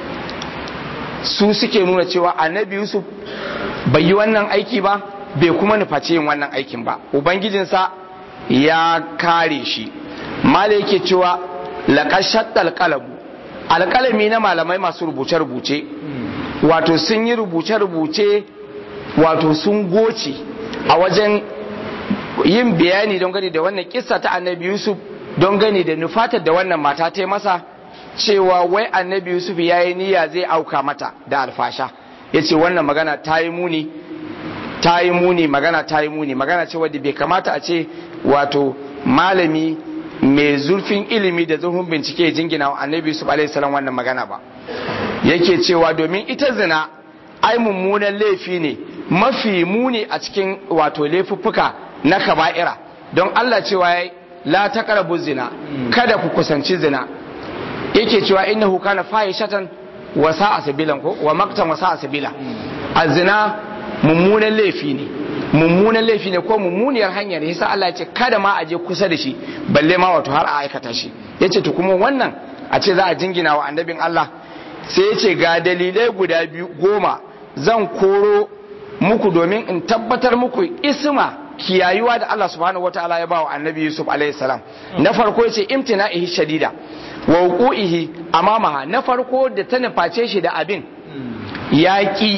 su suke nuna cewa annabi yusuf bai yi wannan aiki ba bai kuma nufaci yin wannan aikin ba ubangijinsa ya kare shi mala yake cewa laƙashat alƙalamu alƙalami na malamai masu rubuce-rubuce wato sun yi rubuce-rubuce wato sun goce a wajen yin bayani don gani da wannan kissa ta annabi yusuf don gani da nufatar da wannan mata ta masa cewa wai annabi yusuf ya yi niyya zai auka mata da alfasha ya ce wannan magana ta yi muni ta yi muni magana ta yi muni magana ce wadda bai kamata a ce wato malami mai zurfin ilimi da zurfin bincike jingina wa annabi yusuf alaihissalam wannan magana ba yake cewa domin ita zina ai mummunan laifi ne mafi muni a cikin wato laifuffuka na kaba'ira don Allah cewa ya la taqrabu zina kada ku kusanci zina yake cewa innahu kana fahishatan wa sa'a sabilan ko wa maktan wa sa'a sabila azina mummunan laifi ne mummunan laifi ne ko mummuniyar hanya ne yasa Allah ya ce kada ma a je kusa da shi balle ma wato har a aikata shi yace to kuma wannan a ce za a jingina wa annabin Allah sai ya ce ga dalilai guda biyu goma zan koro muku domin in tabbatar muku isma kiyayuwa da Allah subhanahu wataala ya bawa annabi Yusuf alaihi salam na farko yace imtina'ihi shadida wa wuqu'ihi amamaha na farko da ta nuface shi da abin yaki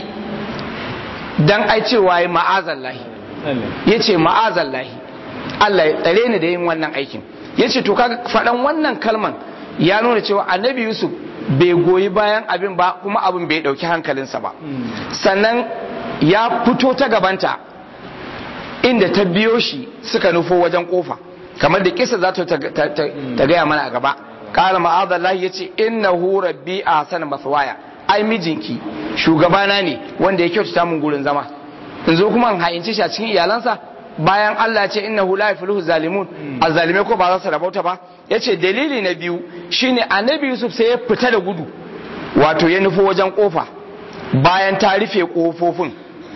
dan ai cewa yi ma'azallahi yace ma'azallahi Allah ya tsare ni da yin wannan aikin yace to kaga faɗan wannan kalman ya nuna cewa annabi Yusuf bai goyi bayan abin ba kuma abin bai ɗauki hankalinsa ba sannan ya fito ta gabanta inda ta biyo shi suka nufo wajen kofa kamar da kisa za ta gaya mana a gaba kala ma'adallahi ya ce innahu rabbi a hasan maswaya ai mijinki shugabana ne wanda ya kyautata mun gurin zama in zo kuma in ha'inci shi a cikin iyalansa bayan Allah ya ce innahu la yafluhu zalimun azzalimai ko ba za su rabauta ba yace dalili na biyu shine annabi Yusuf sai ya fita da gudu wato ya nufo wajen kofa bayan ta rufe kofofin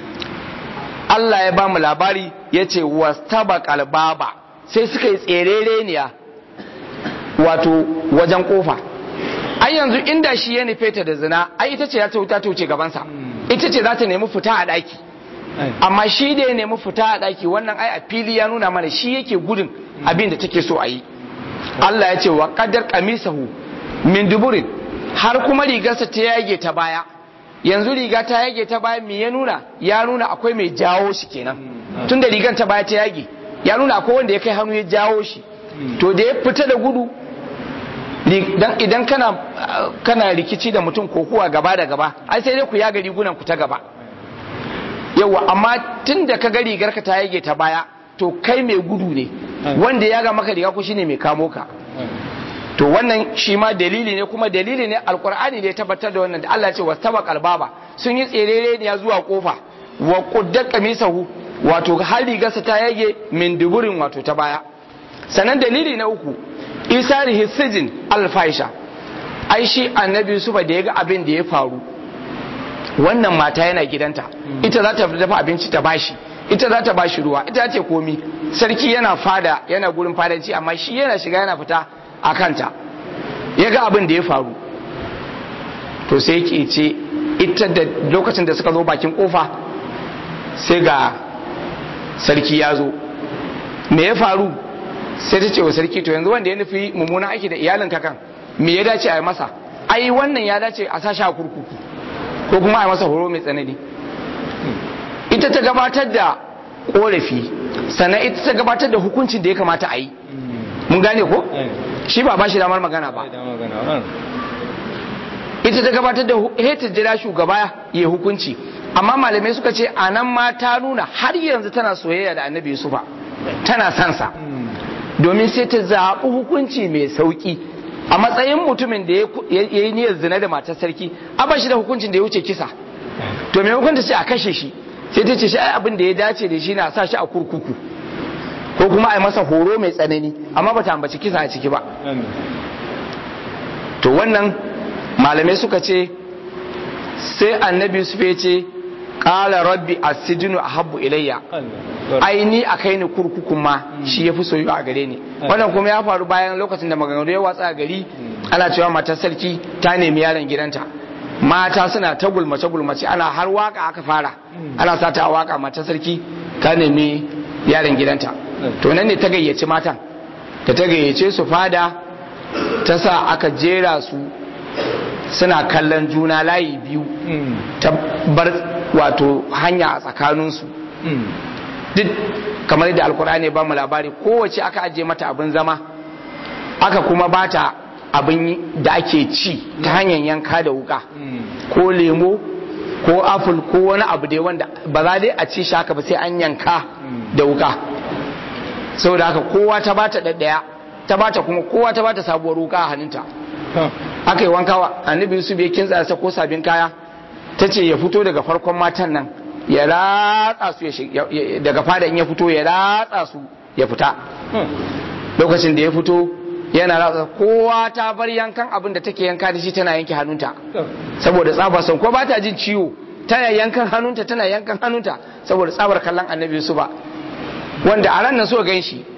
Allah ya ba mu labari ya ce wastaba kalbaba sai suka yi tserereniya wato wajen kofa ai yanzu inda shi ya nufe ta da zina ai ita ce za ta wuta ta wuce gabansa ita ce za ta nemi fita a daki amma shi da ya nemi fita a daki wannan ai a fili ya nuna mana shi yake gudun abin da take so a yi Allah ya ce wa qadar qamisahu min duburin har kuma rigarsa ta yage ta baya yanzu riga ta yage ta baya me ya nuna ya nuna akwai mai jawo shi kenan tun da rigar ta baya ta yage ya nuna akwai wanda ya kai hannu ya jawo shi to da ya fita da gudu idan kana kana rikici da mutum ko kuwa gaba da gaba ai sai dai ku yaga rigunan ku ta gaba yawa amma tun da ka ga rigar ka ta yage ta baya to kai mai gudu ne wanda ya ga maka riga ku shine mai kamo ka to wannan shi ma dalili ne kuma dalili ne alkur'ani ne tabbatar da wannan da Allah ce wastaba qalbaba sun yi tserere ne zuwa kofa wa qudda qamisahu wato har rigarsa ta yage min duburin wato ta baya sanan dalili na uku isarihi sijin alfaisha ai shi annabi Yusuf da ya ga abin da ya faru wannan mata yana gidanta ita za ta dafa abinci ta bashi ita za ta bashi ruwa ita ce komi sarki yana fada yana gurin fadanci amma shi yana shiga yana fita a kanta ya ga abin da ya faru to sai ke ce ita da lokacin da suka zo bakin kofa sai ga sarki ya zo me ya faru sai ta ce wa sarki to yanzu wanda ya nufi mummunan aiki da iyalin kakan me ya dace a yi masa ai wannan ya dace a sashi a kurkuku ko kuma a yi masa horo mai tsanani ita ta gabatar da korafi sannan ita ta gabatar da hukuncin da ya kamata a yi mun gane ko shi ba ba shi damar magana ba ita ta gabatar da heta jira shugaba ya hukunci amma malamai suka ce a nan ma ta nuna har yanzu tana soyayya da annabi yusufa tana sansa domin sai ta zaɓi hukunci mai sauƙi a matsayin mutumin da ya yi niyyar zina da matar sarki a ba shi da hukuncin da ya wuce kisa to mai hukunta ce a kashe shi sai ta ce shi ai abin da ya dace da shi na sa shi a kurkuku ko kuma a yi masa horo mai tsanani amma ba ta ambaci kisa a ciki ba to wannan malamai suka ce sai annabi su ya ce ƙala rabbi a sijinu a habbu ilayya ai ni a kai ni kurkuku ma shi ya fi soyuwa a gare ni wannan kuma ya faru bayan lokacin da maganganu ya watsa a gari ana cewa matar sarki ta nemi yaron gidanta mata suna ta gulmace gulmace ana har waka aka fara ana sa ta waka matar sarki ta nemi yaron gidanta to nan ne ta gayyaci matan da ta gayyace su fada ta sa aka jera su suna kallon juna layi biyu ta bar wato hanya a tsakaninsu duk kamar da alkur'ani ba mu labari kowace aka ajiye mata abin zama aka kuma bata abin da ake ci ta hanyar yanka da wuka ko lemo ko apple ko wani abu dai wanda ba za dai a ci shi haka ba sai an yanka da wuka saboda haka kowa ta bata daddaya ta bata kuma kowa ta bata sabuwar wuka a hannunta aka yi wanka wa annabi yusuf ya kintsa sa ko sabin kaya ta ce ya fito daga farkon matan nan ya ratsa su daga fada in ya fito ya ratsa su ya fita lokacin da ya fito yana ratsa kowa ta bar yankan abin da take yanka da shi tana yanke hannunta saboda tsabar son ko ba ta jin ciwo tana yankan hannunta tana yankan hannunta saboda tsabar kallon annabi yusuf ba wanda a ran nan so gan shi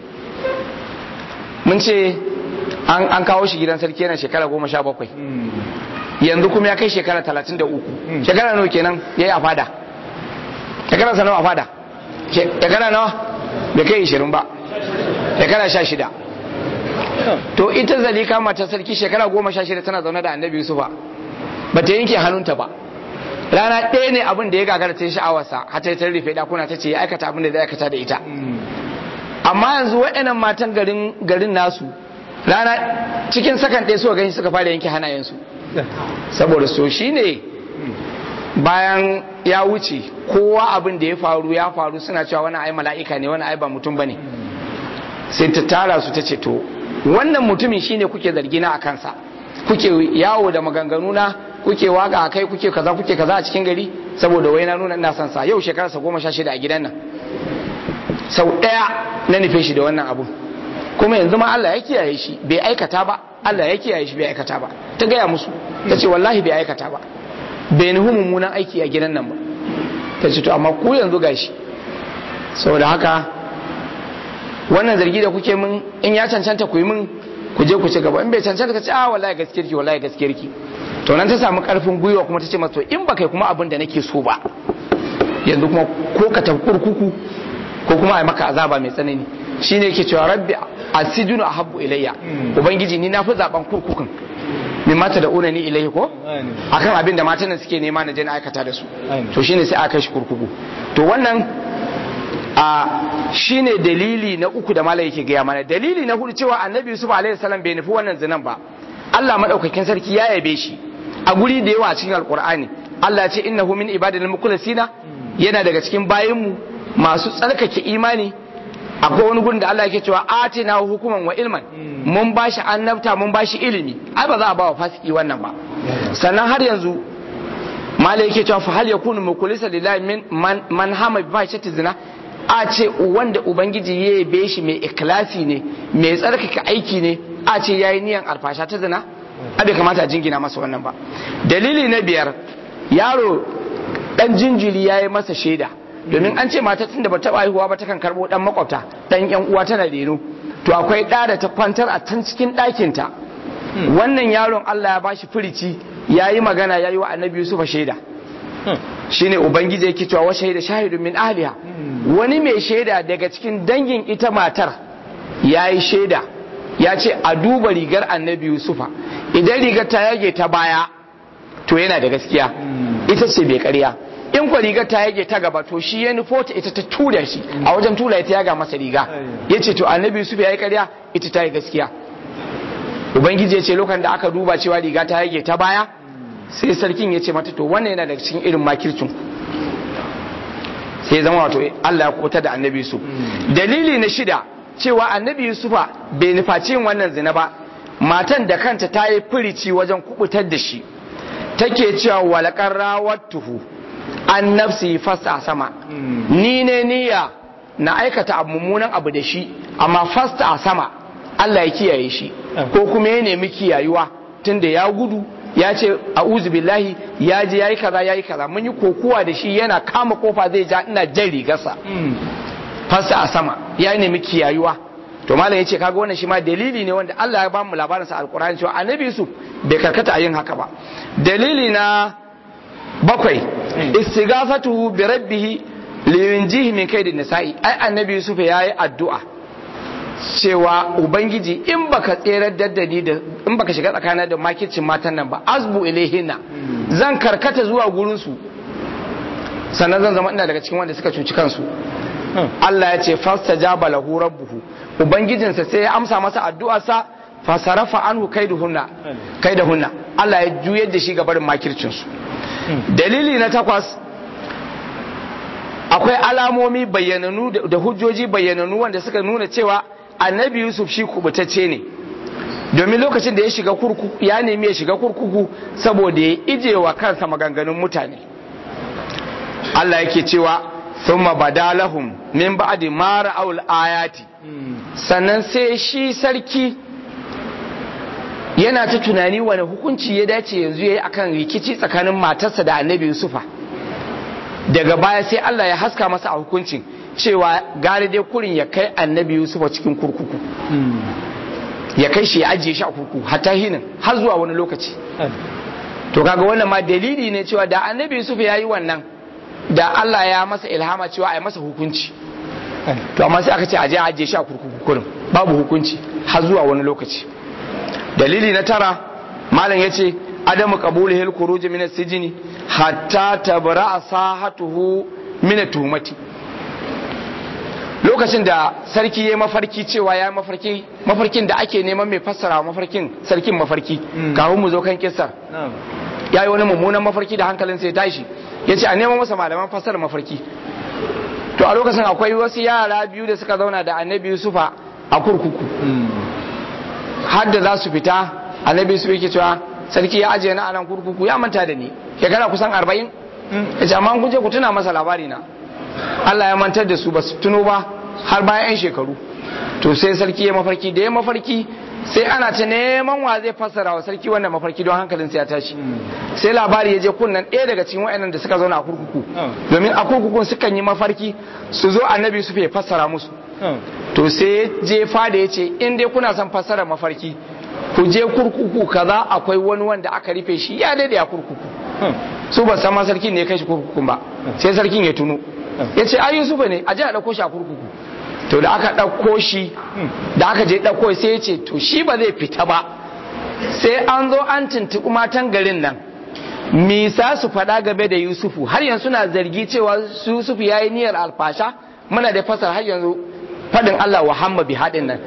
mun ce an kawo shi gidan sarki yana shekara goma sha bakwai yanzu kuma ya kai shekara talatin da uku shekara nawa kenan ya yi a fada shekara sa nawa a fada shekara nawa bai kai ishirin ba shekara sha shida to ita zalika mata sarki shekara goma sha shida tana zaune da annabi yusufa ba ta yanke hannunta ba rana ɗaya ne abin da ya gagara ta yi sha'awarsa har ta rufe ɗakuna ta ce ya aikata abin da zai aikata da ita amma yanzu waɗannan matan garin nasu rana cikin sakan ɗaya suka gani suka fara yanke hannayensu saboda so shi ne bayan ya wuce kowa abin da ya faru ya faru suna cewa wani ai mala'ika ne wani ai ba mutum ba ne sai ta tara su ta ce to wannan mutumin shine kuke zargina a kansa kuke yawo da maganganu na kuke waka a kai kuke kaza kuke kaza a cikin gari saboda wai na nuna ina son sa yau shekararsa goma sha shida a gidan nan sau ɗaya na nufe shi da wannan abun kuma yanzu ma Allah ya kiyaye shi bai aikata ba Allah ya kiyaye shi bai aikata ba ta gaya musu ta ce wallahi bai aikata ba bai nuhu mummunan aiki a gidan nan ba ta ce to amma ku yanzu gashi saboda haka wannan zargi da kuke min in ya cancanta ku yi min ku je ku ci gaba in bai cancanta ka ce a wallahi gaskiyar ki wallahi gaskiyar ki to nan ta samu karfin gwiwa kuma ta ce masa to in ba kai kuma abin da nake so ba yanzu kuma ko ka tafi kurkuku ko kuma a maka azaba mai tsanani shine yake cewa rabbi asijunu ahabbu ilayya ubangiji ni na fi zaben kurkukun min mata da una ni ilayhi ko akan abin da matan suke nema na je na aikata da su to shine sai aka shi kurkuku to wannan a shine dalili na uku da malai yake gaya mana dalili na hudu cewa annabi yusuf alaihi salam bai nufi wannan zinan ba Allah madaukakin sarki ya yabe shi a guri da yawa a cikin alqur'ani Allah ya ce innahu min ibadil mukhlasina yana daga cikin bayinmu masu tsarkake imani akwai wani gun da Allah yake cewa atina hukuman wa ilman mun bashi annabta mun bashi ilimi ai ba za a ba wa fasiki wannan ba sannan har yanzu malai yake cewa fa hal yakunu mukulisa lillahi min man, man hama bi fahishati zina a ce wanda ubangiji ya yabe shi mai ikhlasi ne mai tsarkake aiki ne a ce yayi niyan alfasha ta zina a bai kamata a jingina masa wannan ba dalili na biyar yaro dan jinjiri yayi masa shaida domin an ce mata tun da ba taɓa haihuwa ba takan karɓo ɗan makwabta ɗan yan uwa tana reno to akwai ɗa da ta kwantar a can cikin ɗakinta wannan yaron Allah ya bashi firici ya yi magana ya yi wa annabi Yusufa shaida shine ubangiji yake cewa wa shaida shahidun min ahliha wani mai shaida daga cikin dangin ita matar ya yi shaida ya ce a duba rigar annabi Yusufa idan rigar ta yage ta baya to yana da gaskiya ita ce bai karya in kwa rigar ta yage ta gaba to shi ya nufo ta ita ta tura shi a wajen tura ita yaga masa riga ya ce to annabi yusuf ya yi karya ita ta yi gaskiya ubangiji ya ce lokacin da aka duba cewa riga ta yage ta baya sai sarkin ya ce mata to wannan yana daga cikin irin makircin sai zama wato Allah ya kubuta da annabi yusuf dalili na shida cewa annabi yusufa bai nufaci yin wannan zina ba matan da kanta ta yi firici wajen kubutar da shi take cewa walakar rawattuhu an nafsi fasta sama ni ne niyya na aikata abu mummunan abu da shi amma fasta a sama Allah ya kiyaye shi ko kuma ya nemi kiyayuwa tunda ya gudu ya ce a billahi ya je ya yi kaza ya yi kaza mun yi kokuwa da shi yana kama kofa zai ja ina jan rigarsa fasa a sama ya nemi kiyayuwa to malam yace kaga wannan shi ma dalili ne wanda Allah ya ba mu labarin sa alqur'ani cewa annabi Yusuf bai karkata a yin haka ba dalili na bakwai istighafatuhu bi rabbih liyunjihi min kaidin nisa'i ai annabi Yusuf yayi addu'a cewa ubangiji in baka tserar daddadi da in baka shiga tsakanin da makircin matan nan ba azbu ilaihinna zan karkata zuwa gurin su sannan zan zama ina daga cikin wanda suka cuci kansu Allah ya ce fastajaba lahu rabbuhu ubangijinsa sai ya amsa masa addu'arsa fasarafa anhu kaiduhunna kaidahunna Allah ya juyar da shi ga barin makircin su dalili na takwas akwai alamomi bayyananu da hujjoji bayyananu wanda suka nuna cewa annabi Yusuf shi kubutacce ne domin lokacin da ya shiga kurkuku ya nemi ya shiga kurkuku saboda ya ije wa kansa maganganun mutane Allah yake cewa thumma badalahum min ba'di ma ra'awul ayati sannan sai shi sarki yana ta tunani wani hukunci ya dace yanzu yayi akan rikici tsakanin matarsa da Annabi Yusufa daga baya sai Allah ya haska masa a hukuncin cewa gare dai kurin ya kai Annabi Yusufa cikin kurkuku ya kai shi ya ajiye shi a kurkuku hatta hinin har zuwa wani lokaci to kaga wannan ma dalili ne cewa da Annabi Yusuf yayi wannan da Allah ya masa ilhama cewa a yi masa hukunci to amma sai aka ce aje aje shi a kurkuku kurin babu hukunci har zuwa wani lokaci dalili na tara malam yace adamu qabulihi al-khuruj min as-sijni hatta tabra sahatuhu min tuhumati lokacin da sarki ya mafarki cewa ya mafarki mafarkin da ake neman mai fassara mafarkin sarkin mafarki kafin mu zo kan kissar ya yi wani mummunan mafarki da hankalinsa ya tashi ya ce a neman masa malaman fassara mafarki to a lokacin akwai wasu yara biyu da suka zauna da annabi yusufa a kurkuku har da za su fita annabi yusufa yake cewa sarki ya ajiye na anan kurkuku ya manta da ni shekara kusan arba'in ya ce amma kun je ku tuna masa labari na Allah ya mantar da su ba su tuno ba har bayan 'yan shekaru to sai sarki ya mafarki da ya mafarki sai ana ta neman wa zai fassara wa sarki wannan mafarki don hankalinsa ya tashi sai labari ya je kunnan ɗaya daga cikin wa'annan da suka zauna a kurkuku domin a kurkukun sukan yi mafarki su zo annabi su ya fassara musu to sai je fada ya ce in dai kuna son fassara mafarki ku je kurkuku kaza akwai wani wanda aka rufe shi ya daidai a kurkuku su ba san ma sarkin ne ya kai shi kurkukun ba sai sarkin ya tuno ya ce ai yusufa ne a je a ɗauko shi a kurkuku to da aka ɗauko shi da aka je ɗauko sai ya ce to shi ba zai fita ba sai an zo an tuntuɓi matan garin nan misa su faɗa game da yusufu har yanzu na zargi cewa yusufu ya yi niyyar alfasha muna da fasar har yanzu faɗin allah wa hamma bi haɗin nan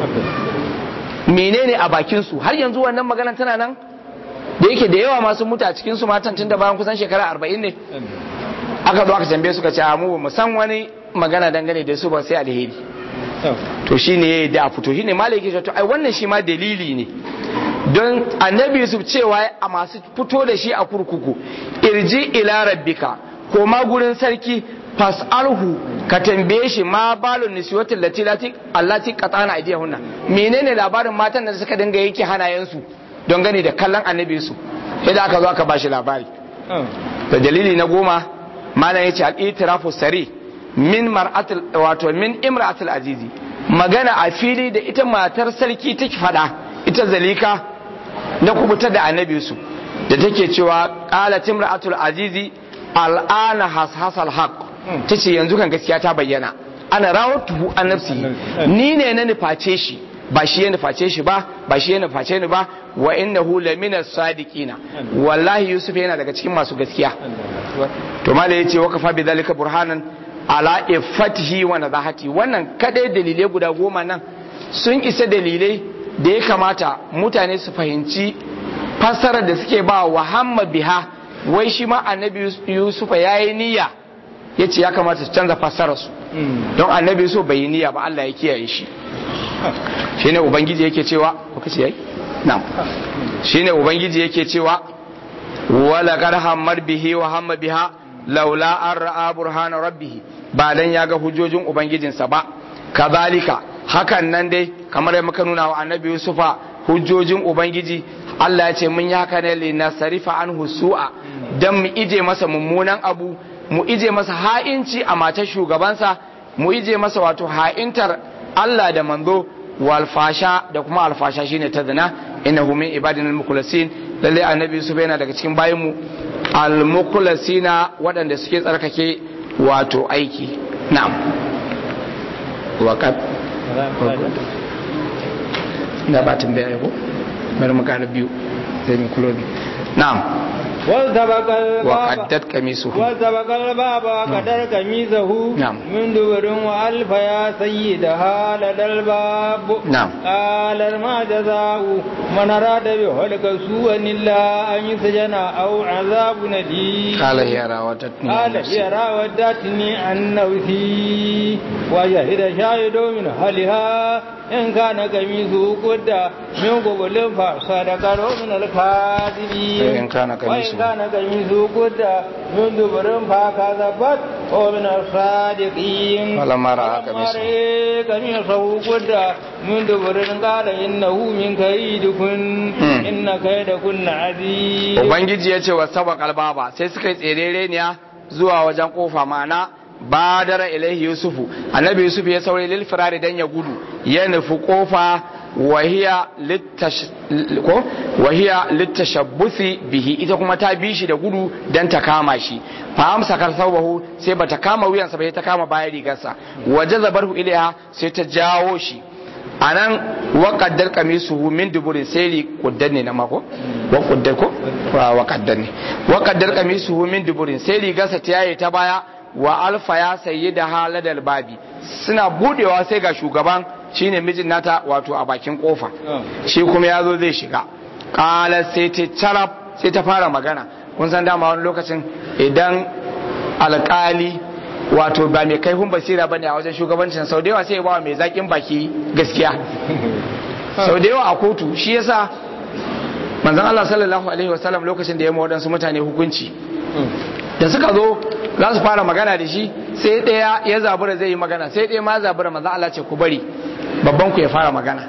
menene a bakinsu har yanzu wannan magana tana nan da yake da yawa masu mutu a cikinsu matan tun da bayan kusan shekara arba'in ne aka zo aka tambaye suka ce mu ba san wani magana dangane da su ba sai alheri to shine da a fito shine malai yake to ai wannan shi ma dalili ne don annabi Yusuf cewa a masu fito da shi a kurkuku irji ila rabbika ko ma gurin sarki fas'alhu ka tambaye shi ma balun niswatin lati lati allati qatana aidiyahunna menene labarin matan da suka dinga yake hanayensu don gane da kallon annabi Yusuf sai da aka zo aka bashi labari da dalili na goma malam yace al-itirafu sari min mar'atul wato min imra'atul azizi magana a fili da ita matar sarki take fada ita zalika na kubuta da annabi su da take cewa qalat imra'atul azizi al'ana hashasal haqq tace yanzu kan gaskiya ta bayyana ana rawatuhu an nafsi ni ne na nuface shi ba shi ya nuface shi ba ba shi ya nuface ni ba wa innahu lamina sadiqina wallahi yusuf yana daga cikin masu gaskiya to malai yace wa kafa bi zalika burhanan ala ifatihi wa nadahati wannan kadai dalilai guda goma nan sun isa dalilai da ya kamata mutane su fahimci fassarar da suke ba wa hamma biha wai shi ma annabi yusufa yayi niyya yace ya kamata su canza fassarar su don annabi yusuf bai yi niyya ba Allah ya kiyaye shi shine ubangiji yake cewa lokaci yayi na'am shine ubangiji yake cewa wala qad hammar bihi wa hamma biha laula an ra'a burhana rabbih ba dan ya ga hujjojin ubangijinsa ba kazalika hakan nan dai kamar yadda muka nuna wa annabi yusufa hujjojin ubangiji Allah ya ce mun yi haka ne li nasarifa anhu su'a dan mu ije masa mummunan abu mu ije masa ha'inci a matar shugabansa mu ije masa wato ha'intar Allah da manzo walfasha da kuma alfasha shine ta zina innahu min ibadina al-mukhlasin lalle annabi Yusuf yana daga cikin bayin mu al-mukhlasina waɗanda suke tsarkake wato aiki na'am waqad na batin da ko bari mu kana biyu sai mu kulo na'am واستبق الباب وقدت قميصه واستبق الباب وقدر قميصه نعم. من دبر وألف يا سيدها لدى الباب نعم. قال ما جزاء من أراد بهلك سوءا إلا أن يسجن أو عذاب نديم قال هي راودتني عن قال نفسي. هي راودتني عن نفسي وشهد شاهد من أهلها إن كان قميصه قد من قبل فصدق من الكاذبين وإن كان قميصه- وإن كان قميصه قد من دبر فكذبت ومن الصادقين فلما رأى قميصه. رأى قميصه قد من دبر قال إنه من كيدكن مم. إن كيدكن عظيم ubangiji ya ce wa saba kalbaba sai suka yi tserereniya zuwa wajen kofa mana badara ilaihi yusufu annabi yusuf ya saurayi lil firari dan ya gudu ya nufi kofa wahiya littash ko wahiya littashabbuthi bihi ita kuma ta bi shi da gudu dan ta kama shi fa amsa kar sabahu sai bata kama wuyansa ba sai ta kama bayan rigarsa waje zabarhu ilaiha sai ta jawo shi a nan waƙaddar kamisuhu min duburin sai kuddar ne na mako wa kuddar ko wa kaddar ne waƙaddar kamisuhu min duburin sai rigarsa ta yaye ta baya wa alfa ya sayi da haladar babi suna budewa sai ga shugaban shine mijin nata wato a bakin kofa shi kuma ya zo zai shiga kala sai ta carab sai ta fara magana kun san dama wani lokacin idan alkali wato ba mai kaifin basira bane a wajen shugabancin sau da yawa sai ya bawa mai zakin baki gaskiya sau da yawa a kotu shi yasa manzon Allah sallallahu alaihi wasallam lokacin da ya waɗansu mutane hukunci da suka zo za su fara magana da shi sai ɗaya ya zabura zai yi magana sai ɗaya ma zabura manzon Allah ce ku bari babban ku ya fara magana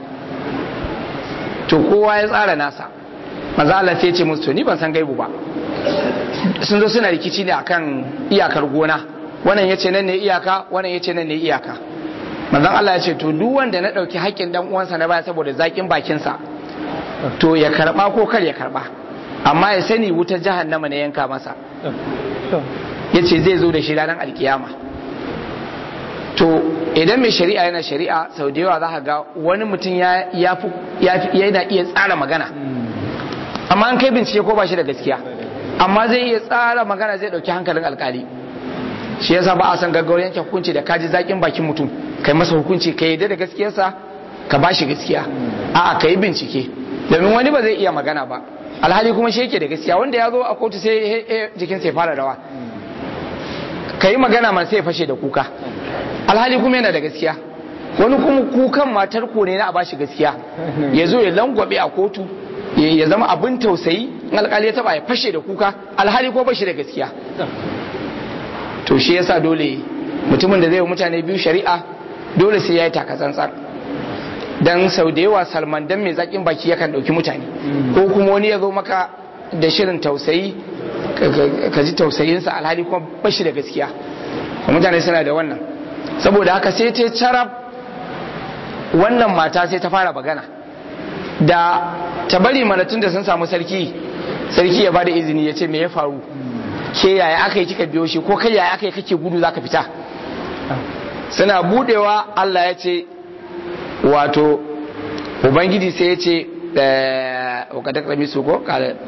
to kowa ya tsara nasa manzon Allah sai ya ce musu to ni ban san gaibu ba sun zo suna rikici ne akan iyakar gona wannan ya ce nan ne iyaka wannan ya ce nan ne iyaka manzon Allah ya ce to duk wanda na ɗauki haƙƙin dan uwansa na baya saboda zaƙin bakinsa to ya karɓa ko kar ya karɓa amma ya sani wutar jahannama ne yanka masa ya ce zai zo da shi ranar alkiyama to idan mai shari'a yana shari'a sau da yawa za ka ga wani mutum ya yana iya tsara magana amma an kai bincike ko ba shi da gaskiya amma zai iya tsara magana zai ɗauki hankalin alkali shi yasa ba a san gaggawar yanke hukunci da kaji zakin bakin mutum kai masa hukunci ka yi da gaskiyarsa ka ba shi gaskiya a'a ka yi bincike domin wani ba zai iya magana ba alhali kuma shi yake da gaskiya wanda ya zo a kotu sai jikin sai fara rawa ka yi magana man sai ya fashe da kuka alhali kuma yana da gaskiya wani kuma kukan matar ko ne na a bashi gaskiya ya zo ya langwabe a kotu ya zama abin tausayi in alkali ya taba ya fashe da kuka alhali ko bashi da gaskiya to shi yasa dole mutumin da zai yi mutane biyu shari'a dole sai ya yi takatsantsan dan sau da yawa salman dan mai zakin baki yakan dauki mutane ko kuma wani ya zo maka da shirin tausayi ka ji tausayinsa alhali kuma bashi da gaskiya mutane suna da wannan saboda haka sai ta carab wannan mata sai ta fara magana da ta bari manatun da sun samu sarki sarki ya bada izini ya ce me ya faru ke yaya aka yi kika biyo shi ko kai yaya aka yi kake gudu zaka fita suna budewa Allah ya ce wato ubangiji sai ya ce wakadar rami su ko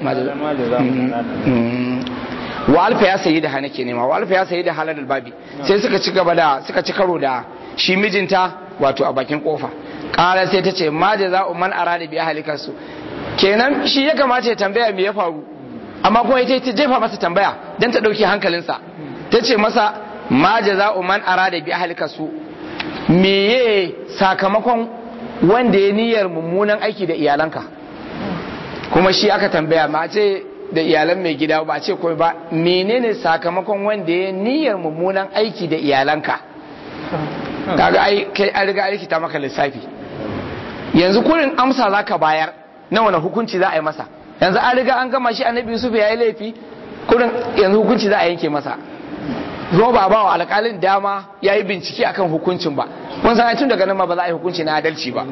wa alfa ya sayi da hana ke nema wa alfa ya sayi da halar babi sai suka ci gaba da suka ci karo da shi mijinta wato a bakin kofa kara sai ta ce ma da za man ara da biya halikarsu kenan shi ya kamata ya tambaya me ya faru amma kuma ita ta jefa masa tambaya don ta ɗauki hankalinsa ta ce masa ma da za man ara da biya halikarsu meye sakamakon wanda ya niyyar mummunan aiki da iyalanka kuma shi aka tambaya ma ce da iyalan mai gida ba ce kawai ba menene sakamakon wanda ya niyyar mummunan aiki da iyalanka kaga ai kai an riga aiki ta maka lissafi yanzu kurin amsa zaka bayar na wani hukunci za a yi masa yanzu an riga an gama shi annabi yusuf ya yi laifi kurin yanzu hukunci za a yanke masa zo ba ba wa alƙalin dama ya yi bincike akan hukuncin ba kun san tun daga nan ma ba za a yi hukunci na adalci ba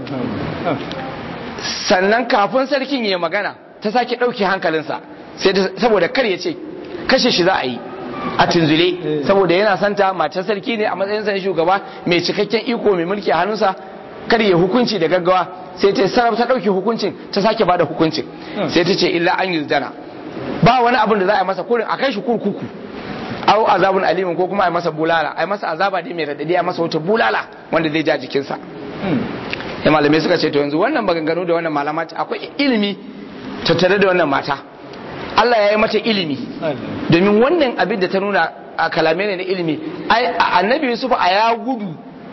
sannan kafin sarkin ya magana ta sake ɗauke hankalinsa saboda kar ya ce kashe shi za a yi a tunzule saboda yana santa matar sarki ne a matsayin san shugaba mai cikakken iko mai mulki a hannunsa kar ya hukunci da gaggawa sai ta sarrafa ta ɗauke hukuncin ta sake bada hukuncin sai ta ce illa an yi dana ba wani abin da za a yi masa kurin a kai shi kurkuku au azabun alimin ko kuma a yi masa bulala a yi masa azaba dai mai radadi a masa wata bulala wanda zai ja jikinsa ya malamai suka ce to yanzu wannan maganganu da wannan malama akwai ilimi tattare da wannan mata Allah ya yi mata ilimi domin wannan abin da ta nuna a kalame ne na ilimi annabi Yusuf a ya gudu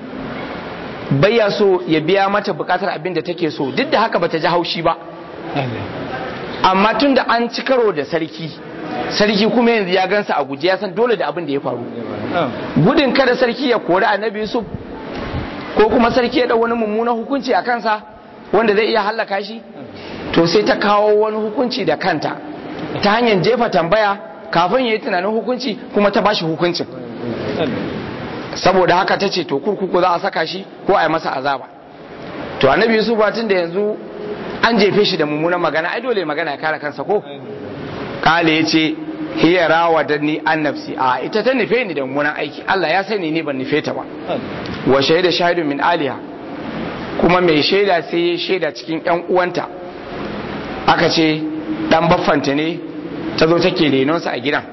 bayya so ya biya mata bukatar abin da take so duk da haka bata ji haushi ba amma tun da an ci karo da sarki sarki kuma yanzu ya gansa a guje ya san dole da abin da ya faru gudun kada sarki ya kori annabi Yusuf ko kuma sarki ya dau wani mummunan hukunci a kansa wanda zai iya hallaka shi to sai ta kawo wani hukunci da kanta ta hanyar jefa tambaya kafin ya yi tunanin hukunci kuma ta bashi hukuncin saboda haka ta ce to kurkuku za a saka shi ko a yi masa azaba to annabi yusuf tun da yanzu an jefe shi da mummunan magana ai dole magana ya kare kansa ko kale ya ce hiya rawa da ni an nafsi a ita ta nufe ni da mummunan aiki Allah ya sani ni ban nufe ta ba wa shaida shahidu min aliha kuma mai shaida sai ya shaida cikin yan uwanta aka ce dan baffanta ne ta zo take renonsa a gidan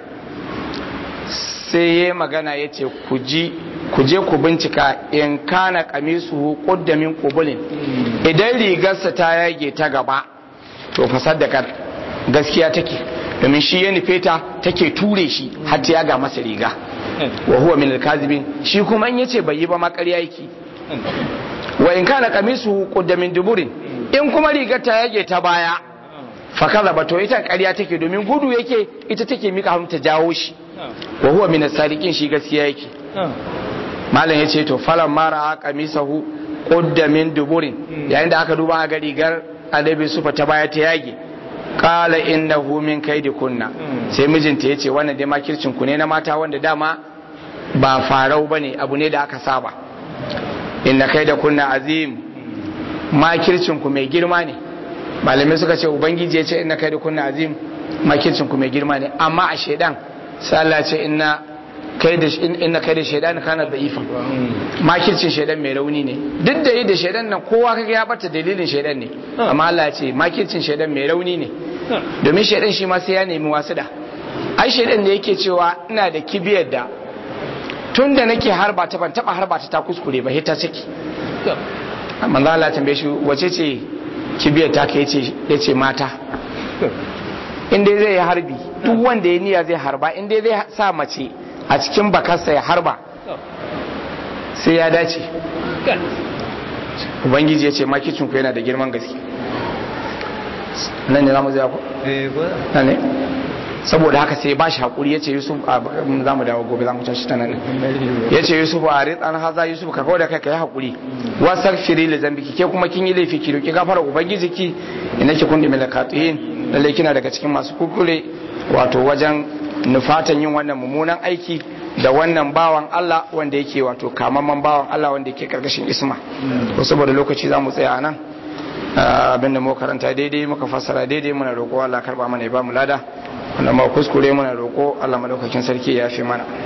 sai ya magana ya ce ku je ku bincika in kana kamisu kuddamin kubulin idan rigarsa ta yage ta gaba to fasar da gaskiya take domin shi ya nufe ta take ture shi har ta yaga masa riga wa huwa min alkazibin shi kuma in yace bai yi ba ma ƙarya yake wa in kana kamisu kuddamin duburin in kuma rigar ta yage ta baya fakaza ba to ita ƙarya take domin gudu yake ita take mika hannu ta jawo shi wa huwa min as-sadiqin shi gaskiya yake malam yace to falan mara qamisahu qudda min duburin yayin da aka duba ga rigar adabi sufa ta baya ta yage qala innahu min kunna sai mijinta yace wannan dai makircin ku ne na mata wanda dama ba farau bane abu ne da aka saba inna kunna azim makircin ku mai girma ne malamai suka ce ubangiji ya ce inna kai da kunna azim makircin ku mai girma ne amma a shaidan sai Allah ce inna kai da inna kai da shaidan kana da ifan makircin shaidan mai rauni ne duk da yi da shaidan nan kowa kaga ya bata dalilin shaidan ne amma Allah ya ce makircin shaidan mai rauni ne domin shaidan shi ma sai ya nemi wasu da ai shaidan da yake cewa ina da kibiyar da tun da nake harba ta ban taba harba ta ta kuskure ba ta ciki amma Allah ya tambaye shi wace ce kibiyar ta ka ya ce mata inda zai yi harbi duk wanda ya niya zai harba inda zai sa mace a cikin bakarsa ya harba sai ya dace ubangiji ya ce makicinku yana da girman gaske nan ne za mu zai ku? nan ne saboda haka sai ba shi haƙuri ya ce yusuf a za mu dawo gobe za mu tashi ta nan ya ce yusuf a ritsan haza yusuf ka kawai da kai ka yi haƙuri wasar firi da zambiki ke kuma kin yi laifi ki roki gafara ubangiji ki ina ki kundi mila katuhin lalle kina daga cikin masu kukure wato wajen nufatan yin wannan mummunan aiki da wannan bawan Allah wanda yake wato kamamman bawan Allah wanda yake karkashin isma ko saboda lokaci za mu tsaya nan abin da mu karanta daidai muka fassara daidai muna roƙo Allah karba mana ya ba mu lada wanda ma kuskure muna roƙo Allah madaukakin sarki ya fi mana